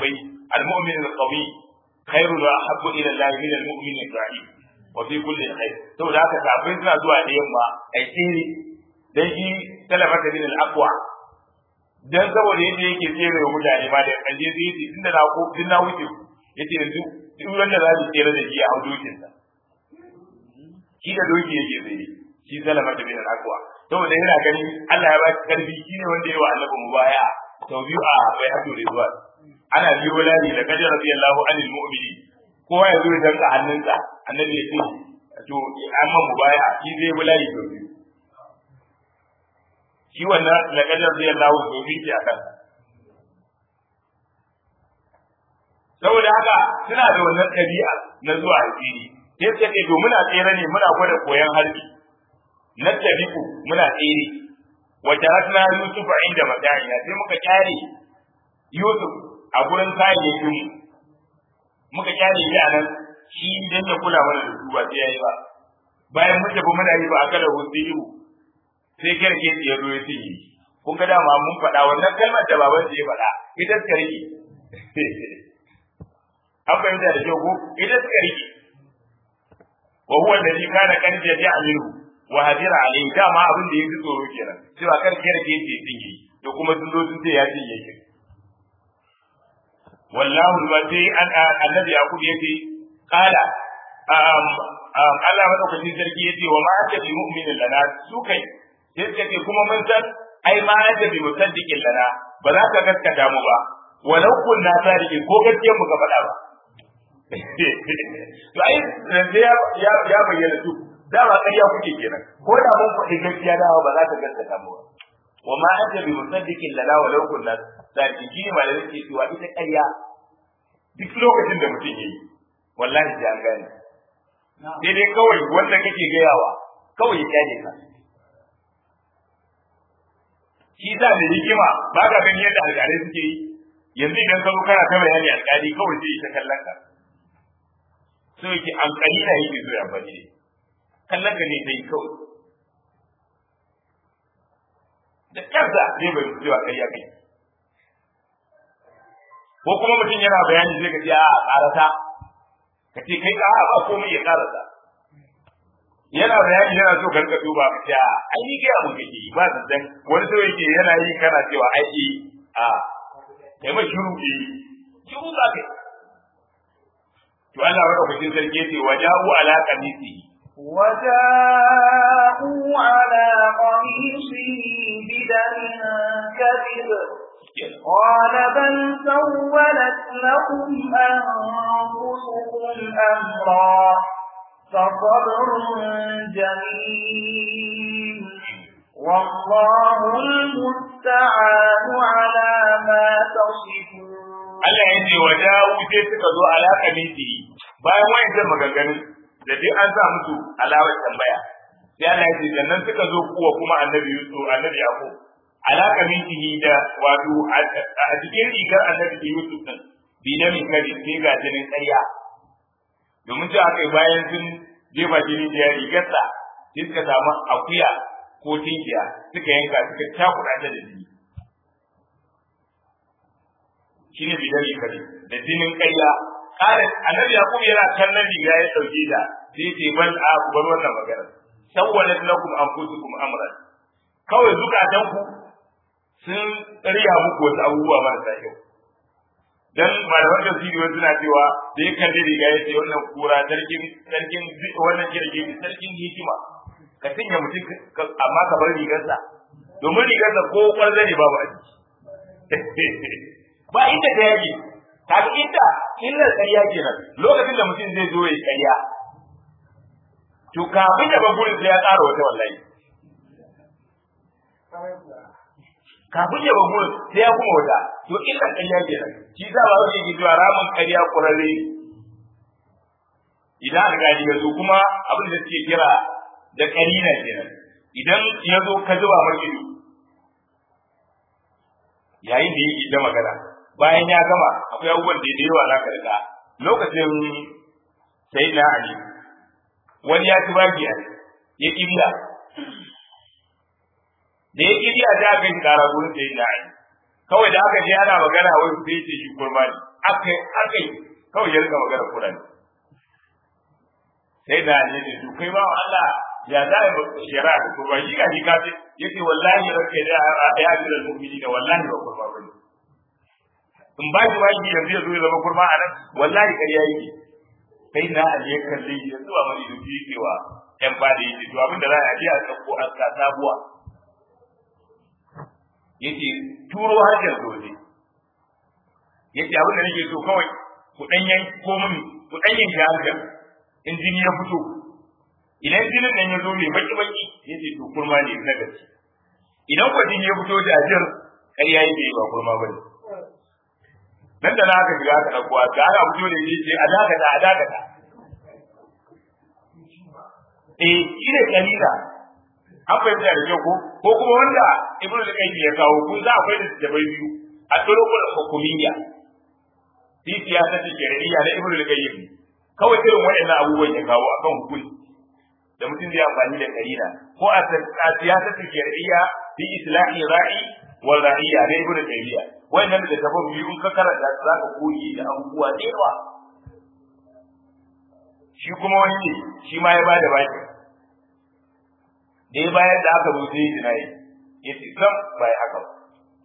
al-mu'min al-qawi khairun wa ahabbu ila Allah min al-mu'min al-da'if wa fi kulli khair saboda haka kafin suna zuwa da yamma ai tsere dan shi talafata bin al-aqwa dan saboda yadda yake tsere wa mutane ma da kanje zai yi tunda na ko din na wuce yace yanzu duk wanda za su tsere da shi a dokin sa shi da doki yake tsaye shi talafata bin al-aqwa saboda yana ganin Allah ya ba shi karfi shine wanda ya wa annabi mubaya sau biyu a bai hadu rizwan ana biyo lani da kajar radiyallahu anil mu'mini kowa ya zo ya danka hannunsa annabi ya ce to amma mubaya shi zai bi layi sau biyu shi wannan da kajar radiyallahu sau biyu ke akan saboda haka suna da wannan ɗabi'a na zuwa alfini sai suka ce to muna tsere ne muna gwada koyon harbi na tabiku muna tsere wata hasna Yusuf inda mata'ina sai muka kyare Yusuf a gurin kayayyakin muka kyare shi a nan shi dan ya kula mana da su ba sai yayi ba bayan mun tafi muna yi ba aka da husiyu sai kirke ya zo ya tinyi kun ga dama mun faɗa wannan kalmar da baban ya faɗa ita ta rike an fahimta da kyau ko ita ta rike wa huwa alladhi kana kan jami'a wa hadira alayhi dama abin da yake tsoro kenan cewa kar ke rage yake tingi to kuma sun zo sun ce ya tinge shi wallahu ba sai an annabi yakub yace qala um Allah madaukakin sarki yace wa ma anta bi mu'minin lana su kai sai ce kuma mun san ai ma anta bi musaddiqin lana ba za ka gaskata mu ba walau kunna sadiqin ko gaskiyar mu ka faɗa ba to ai ya ya bayyana su dama ƙarya kuke kenan ko da mun faɗi gaskiya dawa ba za ta gaskata mu ba wa ma anta bi musaddiqin lana wa law kunna sadiqin ne malai yake cewa ita ƙarya duk lokacin da mutum yayi wallahi sai an gane sai dai kawai wanda kake gayawa kawai ya kyale ka shi sa da hikima ba ka gani yadda alƙalai suke yi yanzu idan ka zo kana ta bayani alƙali kawai sai ta kallon ka so yake alƙali na yake zo ya bane kallon ka ne sai kawai da kansa zai bai cewa kai ya kai ko kuma mutum yana bayani zai ka ce a karasa ka ce kai ka ba komai ya karasa yana bayani yana so ka rika duba ka ce a ai ni ga mun kake ba da dan wani so yake yana yi kana cewa ai a kai ma shiru ke shiru za ka to Allah madaukakin sarki yace waja'u ala qamisihi وجاءوا على قميصه بدم كذب قال بل سولت لكم أنفسكم أمرا فصبر جميل والله المستعان على ما تصفون Allah ya ce wa da'u sai suka zo ala kamiti bayan wayan maganganun da dai an sa musu alawar tambaya sai Allah ya ce sannan suka zo kuwa kuma annabi Yusuf annabi Yaqub alaka mintihi da wato a cikin rigar annabi Yusuf din bi da min kadi sai ga jinin ƙarya domin cewa kai bayan sun jefa jini da rigarsa sai suka samu akuya ko tinkiya suka yanka suka cakuɗa ta da jini shine bi da min kadi da jinin ƙarya kare annabi yaqub yana kallon riga ya dauke da sai ce ban a ku bar wannan magana sawwalat lakum anfusukum amran kawai zukatan ku sun riya muku wasu abubuwa marasa kyau dan malaman tafsiri wasu suna cewa da ya kalli riga ya ce wannan kura sarkin sarkin wannan kirki sarkin hikima ka tinya mutum amma ka bar rigarsa domin rigarsa ko kwarza ne babu a ciki ba inda ta yake kaga inda illar ƙarya kenan lokacin da mutum zai zo ya ƙarya to kafin ya gurin sai ya ƙara wata wallahi kafin ya gurin sai ya kuma wata to illar ƙarya kenan shi za ba wani yake cewa ramin ƙarya ƙurarre idan alƙali ya zo kuma abin da suke kira da ƙarina kenan idan ya zo ka zuba mar ido yayin da yake da magana bayan ya gama akwai abubuwan da yawa za ka riga lokacin sai na ali wani ya ci baki a ya kibiya da ya kibiya da aka yi kara gurin sai na ali kawai da aka je ana magana wai sai ce shi kurma ne aka aka kawai ya rika magana Qur'ani sai da ne ne to kai ba Allah ya za a shari'a da kurba shi ga shi ka ce yace wallahi ranka da ya ji da mu'mini da wallahi ba kurba bane in ba shi baki yanzu ya zo ya zama kurma a nan wallahi ƙarya yake sai na aje ya kalle shi yanzu ba mani da biyu cewa ƴan ba da yake to abin da za a je a ɗauko a ka sabuwa yace turo hajar dole yace abin da nake so kawai ku ɗan yanko min ku ɗan yanke hajar in jini ya fito idan jinin nan ya zo mai baki baki yace to kurma ne na gaske idan ko jini ya fito da ajiyar ƙarya yake ba kurma bane nan da na aka shiga aka ɗauko a ga ana fito da shi a dakata a dakata eh shi ne kalila an fahimta da kyau ko ko kuma wanda ibnu da kai ya kawo kun za akwai da da biyu a turukul hukumiyya fi siyasar da shari'a na ibnu da kai kawai irin waɗannan abubuwan ya kawo akan hukunci da mutum zai amfani da kalila ko a siyasar da shari'a fi islahi ra'i wal ra'iyya na ibnu taymiya wannan da tafan biyu in ka karanta za ka koyi da abubuwa da yawa shi kuma wani ne shi ma ya ba da baki da ya bayar da aka rubuce shi na yi ya ce sam ba ya haka ba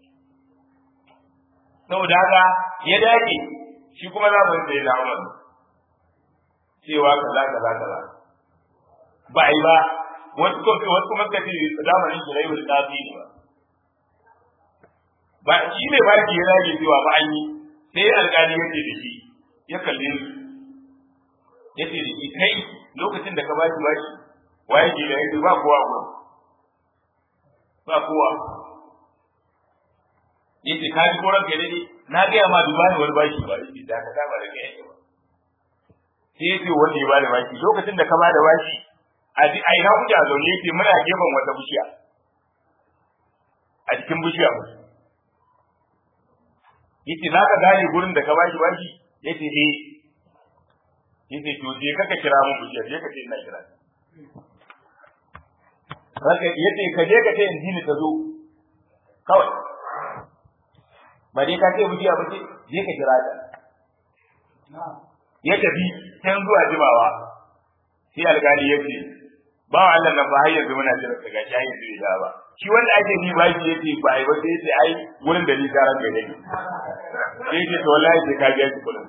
saboda haka ya dace shi kuma za mu yi da umar cewa kaza kaza kaza ba yi ba wasu kuma suka ce zamanin shi rai da tafi ne ba ba shi ne ba ki yana ke cewa ba an yi sai alƙali ya ce da shi ya kalle su ya ce da shi kai lokacin da ka ba shi ba shi waye ke da yake ba kowa ko ba kowa ya ce ka ji koran ka dai na gaya ma duba ne wani bashi ba shi da ka saba da kai yake ba sai ya ce wanda ya ba da bashi lokacin da ka ba da bashi a ina kuke a zaune yake muna gefen wata bishiya a cikin bishiya musu yace za ka gane gurin da ka bashi bashi yace eh yace to je ka kira mun bujiyar je ka ce ina kira Raka yace ka je ka ce in dini ta zo kawai ba dai ka ce bujiya ba ce je ka kira ta ya tafi can zuwa jimawa sai alkali ya ce ba wa Allah nan ba har yanzu muna jira daga shayin zai ya ba shi wanda ake ni ba shi yace ba ai ba sai yace ai wurin da ni garan da ne sai yace to wallahi sai ka ga shi kullun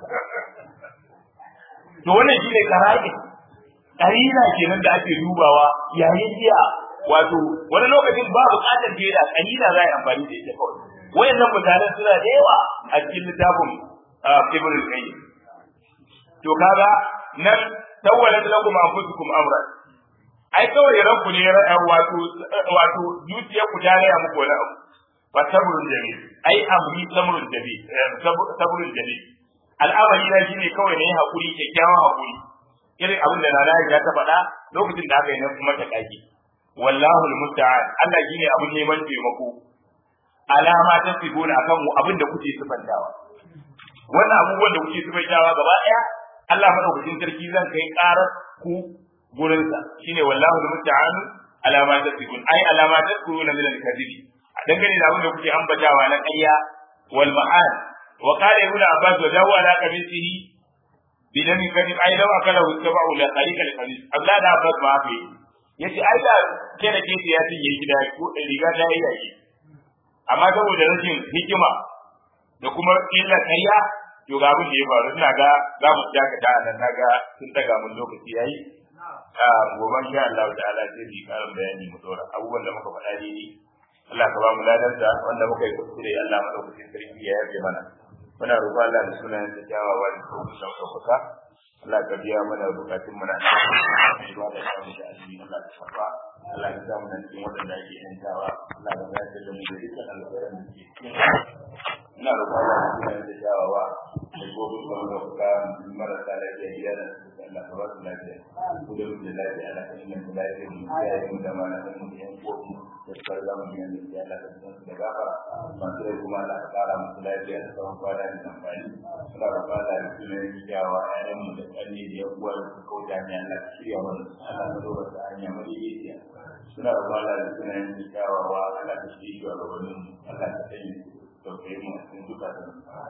to wannan shine karai karina kenan da ake dubawa yayin jiya wato wani lokacin ba bukatar jera kalila za a yi amfani da ita kawai wayannan mutanen suna da yawa a cikin littafin ibn al-qayyim to kaga nan tawwalat lakum anfusukum amran ai kawai ranku ne wato wato zuciya ku ta raya muku wani abu fa sabrun jamil ai amri sabrun jamil sabrun jamil al'amari na shine kawai ne hakuri kyakkyawan hakuri irin abin da nana ya ta faɗa lokacin da aka yi na kuma ta kaki wallahu almusta'an Allah shine abin neman taimako alama ta sibuna akan mu abin da kuke sifantawa wannan abubuwan da kuke sifantawa gaba daya Allah madaukakin sarki zan kai karar ku gurinsa shine wallahu almusta'an alama ta sibun ai alama ta sibuna min al-kadhibi dangane da abin da kuke ambatawa na ƙarya wal ma'an wa qala ibn abbas wa dawa ala qabisihi bidan kadhib ai law akala tabu la tariqa al-hadith Allah da abbas ma fi yace ai da ke da ke ya tinye gida ko riga ta yi yaki amma saboda rashin hikima da kuma illa ƙarya to ga abin da ya faru ina ga za mu dakata a nan naga sun daga mun lokaci yayi a gobe insha Allah ta'ala sai mu karin bayani mu dora abubuwan da muka faɗa daidai Allah ka ba mu ladan da wanda muka yi kuskure Allah madaukakin sarki ya yafe mana muna roƙon Allah da sunan da kyawawa da sauƙi da ɗaukaka Allah ka biya mana bukatun mu na ba da samu da azumi Allah ka shafa Allah ka samu nan cikin waɗanda ake yantawa Allah ka bayar da mu da dukkan alƙawarin da ke cikin ina roƙon Allah da sunan da kyawawa da gobe da ɗaukaka marasa lafiya gida da su Allah ka ba su lafiya ku da mutum lafiya Allah ka inganta lafiya mu ya yi mu da mana da mu yan kofi da su farga mu yan da Allah ka san su da gafara masu rai kuma Allah ka ƙara musu lafiya da tsawon kwana da amfani ina roƙon Allah da sunan da kyawawa ƴaƴan mu da ƙanne da yan uwa da suka kauta ne Allah ka shirya mana Allah ka dora ta hanya madaidaiciya suna roƙon Allah da sunan da kyawawa Allah ka shirya wa gabanin Allah ka sanya tausayin mu a cikin zukatan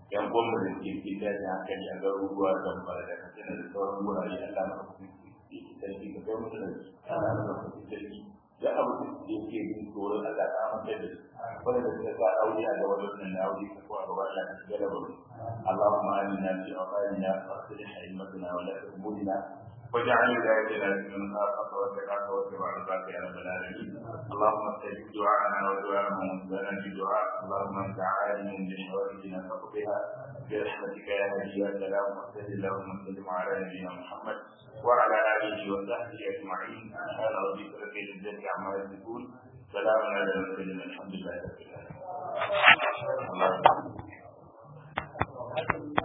yan gwamnati da ke cikin daji hankali a garuruwa da bara da katsina da sauran wurare Allah na kuma sarki ka kai musu da su Allah na kuma sarki ya abu da yake yin tsoron Allah ta amince da su wanda da suka sa aure a gaba da nan aure ka kuwa gaba Allah ta shiga da bari Allahumma amina fi awqatina wa aslih haymatana wa la tuhdina واجعل ولايتنا في من خافك واتقاك واتبع رضاك يا رب العالمين اللهم استجب دعاءنا ودعاء من وفقنا بدعاء اللهم انت عالم بحوائجنا فقضها برحمتك يا هدي يا سلام وصل اللهم وسلم على نبينا محمد وعلى اله وصحبه اجمعين سبحان ربك رب العزه عما يصفون سلام على المرسلين الحمد لله رب العالمين